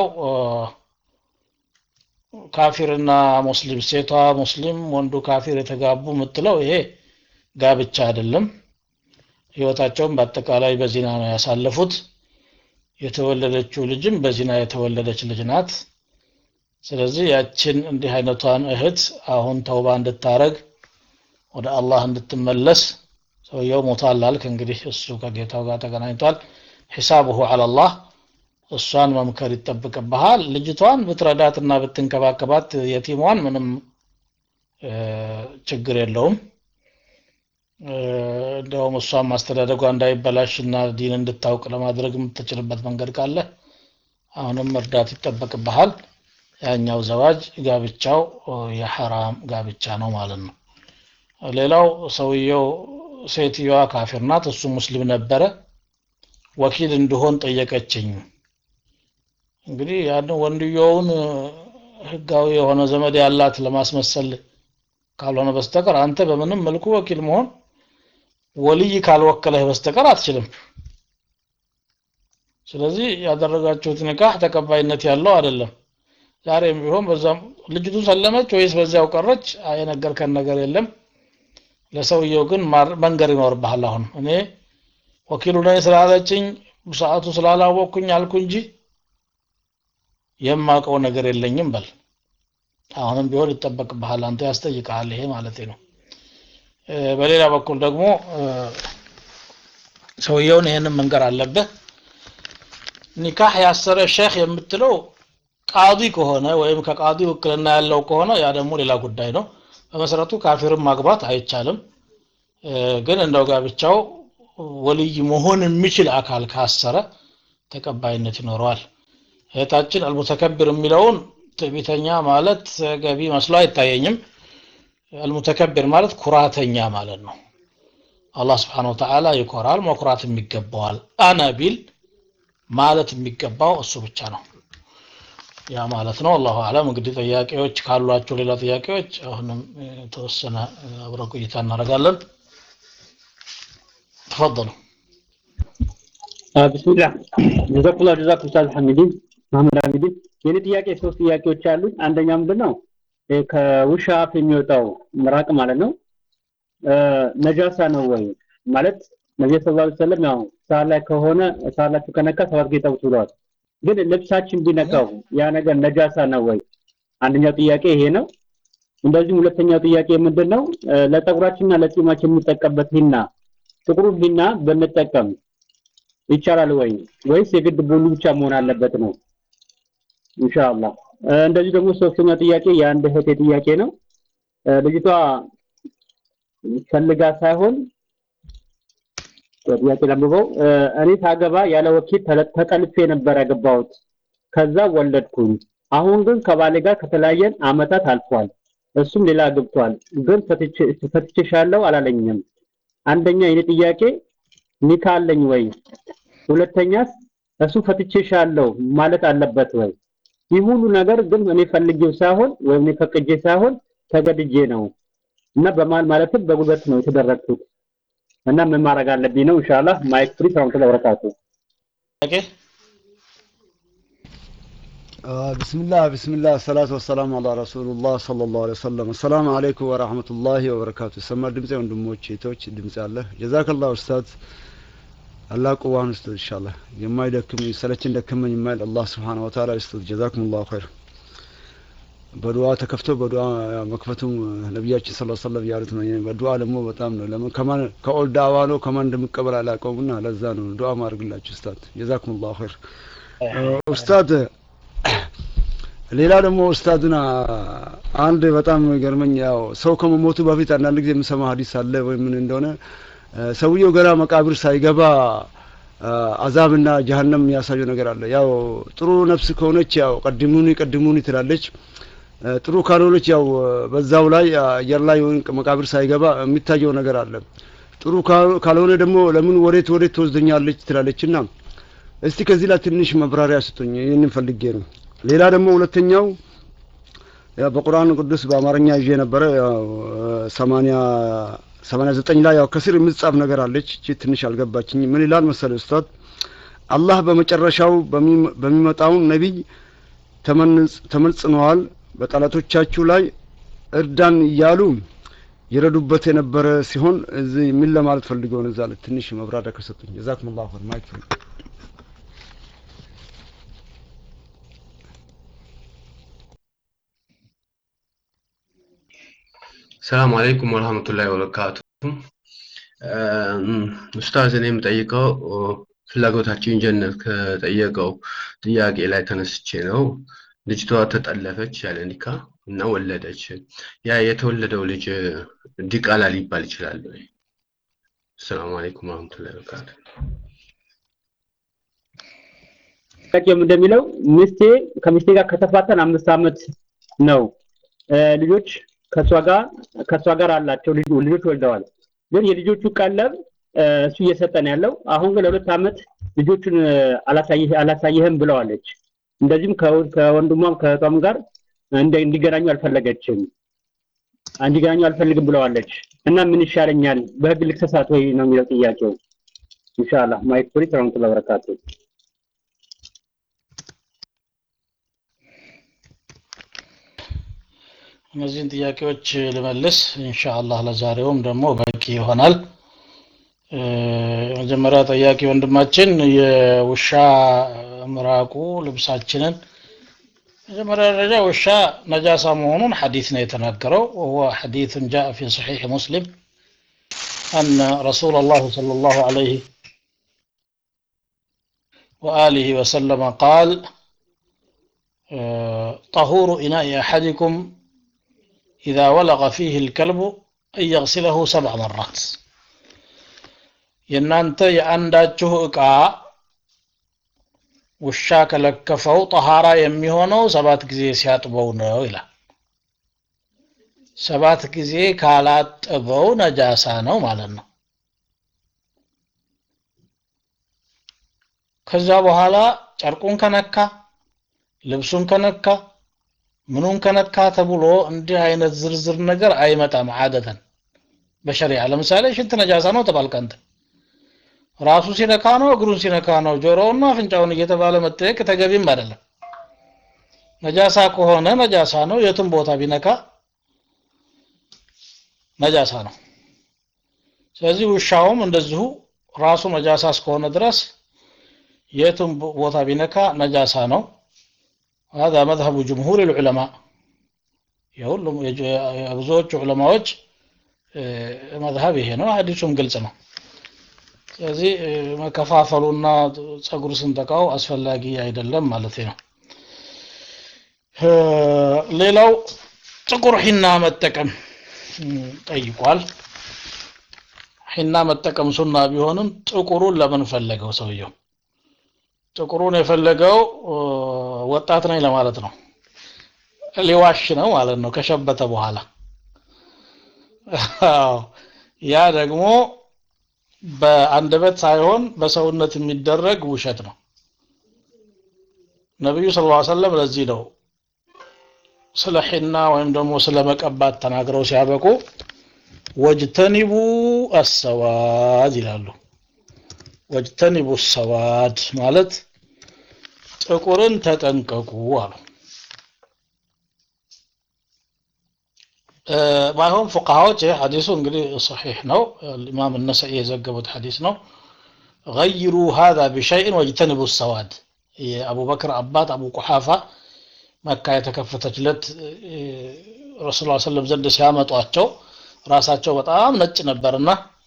ካፊርና ሙስሊም ሴቷ ሙስሊም ወንዱ ካፊር የተጋቡ የምትለው ይሄ ጋብቻ አይደለም ህይወታቸውን በአጠቃላይ በዚና ነው ያሳለፉት የተወለደችው ልጅም በዚና የተወለደች ልጅ ናት ስለዚህ ያችን እንዲህ አይነቷን እህት አሁን ተውባ እንድታረግ ወደ አላህ እንድትመለስ ሰውየው ሞቷል አልክ እንግዲህ እሱ ከጌታው ጋር ተገናኝቷል ሒሳብሁ አላላህ እሷን መምከር ይጠብቅብሃል ልጅቷን ብትረዳትና ብትንከባከባት የቲሟን ምንም ችግር የለውም እንደውም እሷን ማስተዳደጓ እንዳይበላሽና ዲን እንድታውቅ ለማድረግ የምትችልበት መንገድ ካለ አሁንም እርዳት ይጠበቅብሃል ያኛው ዘዋጅ ጋብቻው የሐራም ጋብቻ ነው ማለት ነው ሌላው ሰውየው ሴትዮዋ ካፊር ናት እሱ ሙስሊም ነበረ ወኪል እንድሆን ጠየቀችኝ እንግዲህ ያን ወንድየውን ህጋዊ የሆነ ዘመድ ያላት ለማስመሰል ካልሆነ በስተቀር አንተ በምንም መልኩ ወኪል መሆን ወልይ ካልወከለህ በስተቀር አትችልም ስለዚህ ያደረጋችሁት ንካህ ተቀባይነት ያለው አይደለም ዛሬም ቢሆን በዛም ልጅቱ ሰለመች ወይስ በዚያው ቀረች የነገርከን ነገር የለም ለሰውየው ግን መንገር ይኖርብሃል አሁን እኔ ወኪሉ ነኝ ስላለችኝ ሰዓቱ ስላላወቅኩኝ አልኩ እንጂ የማውቀው ነገር የለኝም በል አሁንም ቢሆን ይጠበቅብሃል አንተ ያስጠይቃል ይሄ ማለት ነው በሌላ በኩል ደግሞ ሰውየውን ይህንን መንገር አለብህ ኒካህ ያሰረ ሼክ የምትለው ቃዲ ከሆነ ወይም ከቃዲ ውክልና ያለው ከሆነ ያ ደግሞ ሌላ ጉዳይ ነው በመሰረቱ ካፊርን ማግባት አይቻልም ግን እንደው ጋብቻው ወልይ መሆን የሚችል አካል ካሰረ ተቀባይነት ይኖረዋል እህታችን አልሙተከብር የሚለውን ትዕቢተኛ ማለት ገቢ መስሎ አይታየኝም አልሙተከብር ማለት ኩራተኛ ማለት ነው አላህ ስብሓን ወተዓላ ይኮራል መኩራትም ይገባዋል አነ ቢል ማለት የሚገባው እሱ ብቻ ነው ያ ማለት ነው አላሁ አለም እንግዲህ ጥያቄዎች ካሏቸው ሌላ ጥያቄዎች አሁንም የተወሰነ አብረ ቆይታ እናደርጋለን ተፈضሉ
ብስሚላህ ጀዛኩላ ጀዛኩም ኡስታዝ ሐሚዲን መሐመድ ሐሚዲን የኔ ጥያቄ ሶስት ጥያቄዎች አሉኝ አንደኛ ምንድን ነው ከውሻ አፍ የሚወጣው ምራቅ ማለት ነው ነጃሳ ነው ወይ ማለት ነቢዩ ሰለላሁ ዐለይሂ ወሰለም ያው ሳር ላይ ከሆነ ሳር ላይ ከነካ ሰባት ጌታ ብለዋል ግን ልብሳችን ቢነካው ያ ነገር ነጃሳ ነው ወይ አንደኛው ጥያቄ ይሄ ነው እንደዚሁም ሁለተኛው ጥያቄ ምንድን ነው ለፀጉራችንና ለጺማችን የምንጠቀምበት ሂና ጥቁሩ ሂና ብንጠቀም ይቻላል ወይ ወይስ የግድ ቡኒ ብቻ መሆን አለበት ነው ኢንሻአላህ እንደዚህ ደግሞ ሶስተኛ ጥያቄ የአንድ እህቴ ጥያቄ ነው ልጅቷ ፈልጋ ሳይሆን ጥያቄ ለምበው እኔ ሳገባ ያለ ወኪል ተጠልፌ ነበር ያገባሁት ከዛ ወለድኩኝ አሁን ግን ከባሌ ጋር ከተለያየን አመታት አልፏል እሱም ሌላ አግብቷል ግን ፈትቼሻለሁ አላለኝም አንደኛ የኔ ጥያቄ ኒካ አለኝ ወይ ሁለተኛስ እሱ ፈትቼሻለሁ ማለት አለበት ወይ ይህ ሁሉ ነገር ግን እኔ ፈልጌው ሳይሆን ወይም እኔ ፈቅጄ ሳይሆን ተገድጄ ነው እና በማል ማለትም በጉልበት ነው የተደረግኩት እና ምን ማድረግ አለብኝ ነው ኢንሻአላህ ማይክ ፍሪ ሰላም ተበረካቱ
ኦኬ
بسم الله بسم الله الصلاة والسلام على رسول الله صلى الله عليه وسلم السلام عليكم ورحمة الله وبركاته سمر دمزي ወንድሞቼ ቶች ድምጽ አለ ጀዛከላህ ኡስታዝ አላህ ቁዋን ውስጥ ኢንሻአላህ የማይደክም ሰለችን ደከመኝ የማይል አላህ Subhanahu Wa Ta'ala ይስጥ ጀዛኩሙላሁ ኸይር በዱዓ ተከፍቶ በዱዓ መክፈቱም ነቢያችን ስለ ሰለም ያሉት ነው። በዱዓ ደግሞ በጣም ነው። ለምን ከማን ከኦል ዳዋ ነው ከማን እንደምቀበል አላውቀውምና ለዛ ነው ዱዓ ማድረግላችሁ ኡስታዝ። ጀዛኩም ላሁ ኸይር ኡስታዝ። ሌላ ደግሞ ኡስታዝና አንድ በጣም ገርመኝ፣ ያው ሰው ከመሞቱ በፊት አንዳንድ ጊዜ የምሰማ ሀዲስ አለ ወይ ምን እንደሆነ ሰውየው ገና መቃብር ሳይገባ አዛብና ጀሀነም የሚያሳየው ነገር አለ። ያው ጥሩ ነፍስ ከሆነች ያው ቀድሙኒ ቀድሙኒ ትላለች። ጥሩ ካልሆነች ያው በዛው ላይ አየር ላይ ወይም መቃብር ሳይገባ የሚታየው ነገር አለ። ጥሩ ካልሆነ ደግሞ ለምን ወዴት ወዴት ትወስደኛለች ትላለችና እስቲ ከዚህ ላይ ትንሽ መብራሪያ ስጡኝ። ይህንን ፈልጌ ነው። ሌላ ደግሞ ሁለተኛው ያው በቁርአን ቅዱስ በአማርኛ ይዤ ነበረ ያው ሰማንያ ሰማንያ ዘጠኝ ላይ ያው ከስር የምትጻፍ ነገር አለች። እቺ ትንሽ አልገባችኝ። ምን ይላል መሰለ ኡስታዝ አላህ በመጨረሻው በሚመጣው ነቢይ ተመጽነዋል በጠላቶቻችሁ ላይ እርዳን እያሉ ይረዱበት የነበረ ሲሆን እዚህ ምን ለማለት ፈልገው ነው? እዛ ላይ ትንሽ መብራሪያ ከሰጡኝ ጀዛኩሙላሁ ኸይር ማይክ
ሰላም አለይኩም ወረህመቱላሂ ወበረካቱ። ኡስታዝ እኔ የምጠይቀው ፍላጎታችን ጀነት ከጠየቀው ጥያቄ ላይ ተነስቼ ነው። ልጅቷ ተጠለፈች ያለ ኒካ እና ወለደች። ያ የተወለደው ልጅ ዲቃላ ሊባል ይችላል ወይ? ሰላም አለይኩም ወረህመቱላሂ ወበረካቱ።
ጥያቄውም እንደሚለው ሚስቴ ከሚስቴ ጋር ከተፋተን አምስት ዓመት ነው። ልጆች ከእሷ ጋር ከእሷ ጋር አላቸው ልጆች ወልደዋል። ግን የልጆቹ ቀለብ እሱ እየሰጠን ያለው አሁን ግን ለሁለት ዓመት ልጆቹን አላሳየህም ብለዋለች። እንደዚህም ከወንድሟም ከእህቷም ጋር እንዲገናኙ አልፈለገችም እንዲገናኙ አልፈልግም ብለዋለች። እና ምን ይሻለኛል በህግ ልክሰሳት ወይ ነው የሚለው ጥያቄው። ኢንሻአላህ ማይክ ፍሪ ረመቱላ በረካቱ
እነዚህን ጥያቄዎች ልመልስ ኢንሻአላህ። ለዛሬውም ደግሞ በቂ ይሆናል። መጀመሪያ ጠያቂ ወንድማችን የውሻ ምራቁ ልብሳችንን መጀመሪያ ደረጃ ውሻ ነጃሳ መሆኑን ሐዲስ ነው የተናገረው። ወሁወ ሐዲሱን ጃአ ፊ ሰሒሕ ሙስሊም አነ ረሱላ ላህ ሰለላሁ ዐለይሂ وآله وسلم قال طهور إناء أحدكم إذا ولغ فيه الكلب أن يغسله سبع مرات የእናንተ የአንዳችሁ ዕቃ ውሻ ከለከፈው ጠሃራ የሚሆነው ሰባት ጊዜ ሲያጥበው ነው ይላል። ሰባት ጊዜ ካላጠበው ነጃሳ ነው ማለት ነው። ከዛ በኋላ ጨርቁን ከነካ ልብሱን ከነካ ምኑን ከነካ ተብሎ እንዲህ አይነት ዝርዝር ነገር አይመጣም። አደተን በሸሪዓ ለምሳሌ ሽንት ነጃሳ ነው ተባልክ አንተ ራሱ ሲነካ ነው እግሩን ሲነካ ነው ጆሮውና አፍንጫውን እየተባለ መጠየቅ ተገቢም አይደለም። ነጃሳ ከሆነ ነጃሳ ነው። የትም ቦታ ቢነካ ነጃሳ ነው። ስለዚህ ውሻውም እንደዚሁ ራሱ ነጃሳ እስከሆነ ድረስ የትም ቦታ ቢነካ ነጃሳ ነው። هذا مذهب جمهور العلماء የሁሉም የብዙዎቹ ዑለማዎች መዝሀብ ይሄ ነው። ሀዲሱም ግልጽ ነው። ስለዚህ መከፋፈሉና ጸጉር ስንጠቃው አስፈላጊ አይደለም ማለት ነው። ሌላው ጥቁር ሒና መጠቀም ጠይቋል። ሒና መጠቀም ሱና ቢሆንም ጥቁሩን ለምን ፈለገው ሰውየው? ጥቁሩን የፈለገው ወጣት ነኝ ለማለት ነው። ሊዋሽ ነው ማለት ነው ከሸበተ በኋላ። ያ ደግሞ በአንደበት ሳይሆን በሰውነት የሚደረግ ውሸት ነው። ነቢዩ ሰለላሁ ዐለይሂ ወሰለም ለዚህ ነው ስለ ሒና ወይም ደግሞ ስለ መቀባት ተናግረው ሲያበቁ ወጅተኒቡ አሰዋድ ይላሉ። ወጅተኒቡ ሰዋድ ማለት ጥቁርን ተጠንቀቁ አሉ። ባይሆን ፉቃሃዎች ይህ ሐዲሱ እንግዲህ ሰሒሕ ነው። ኢማም ነሰኢ የዘገቡት ሐዲስ ነው። ገይሩ ሃዛ ቢሸይን ወጅተኒቡ ሰዋድ የአቡበክር አባት አቡ ቁሓፋ መካ የተከፈተችለት ረሱል ላ ሰለም ዘንድ ሲያመጧቸው ራሳቸው በጣም ነጭ ነበርና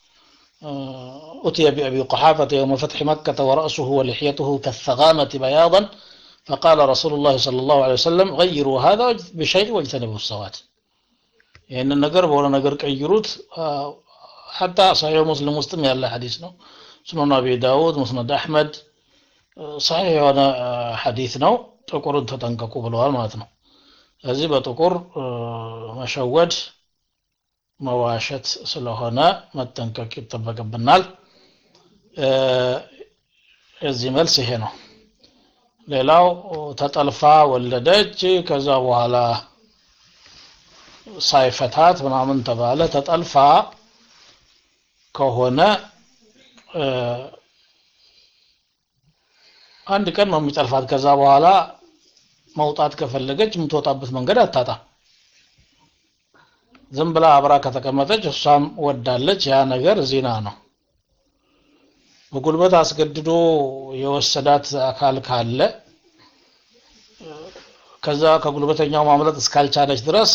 أتي بأبي قحافة يوم فتح مكة ورأسه ولحيته كالثغامة بياضا فقال رسول الله صلى الله عليه وسلم غيروا هذا بشيء واجتنبوا السواد يعني النجر ولا نجر كيروت حتى صحيح مسلم مسلم يلا حديث ነው سنن أبي داود مسند أحمد صحيح የሆነ ሐዲስ ነው ጥቁርን ተጠንቀቁ ብለዋል ማለት ነው እዚህ በጥቁር መሸወድ መዋሸት ስለሆነ መጠንቀቅ ይጠበቅብናል የዚህ መልስ ይሄ ነው ሌላው ተጠልፋ ወለደች ከዛ በኋላ ሳይፈታት ምናምን ተባለ ተጠልፋ ከሆነ አንድ ቀን ነው የሚጠልፋት ከዛ በኋላ መውጣት ከፈለገች የምትወጣበት መንገድ አታጣም ዝም ብላ አብራ ከተቀመጠች እሷም ወዳለች ያ ነገር ዚና ነው በጉልበት አስገድዶ የወሰዳት አካል ካለ ከዛ ከጉልበተኛው ማምለጥ እስካልቻለች ድረስ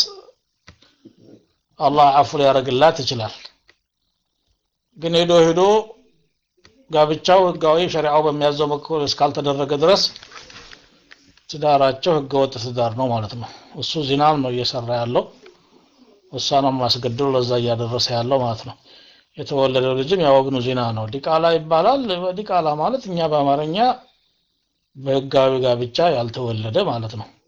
አላህ አፉ ሊያደርግላት ይችላል ግን ሄዶ ሄዶ ጋብቻው ህጋዊ ሸሪዓው በሚያዘው በኩል እስካልተደረገ ድረስ ትዳራቸው ህገወጥ ትዳር ነው ማለት ነው እሱ ዚናም ነው እየሰራ ያለው እሷንም ማስገድሎ ለዛ እያደረሰ ያለው ማለት ነው የተወለደው ልጅም ያወግኑ ዚና ነው ዲቃላ ይባላል ዲቃላ ማለት እኛ በአማርኛ በህጋዊ ጋብቻ ያልተወለደ ማለት ነው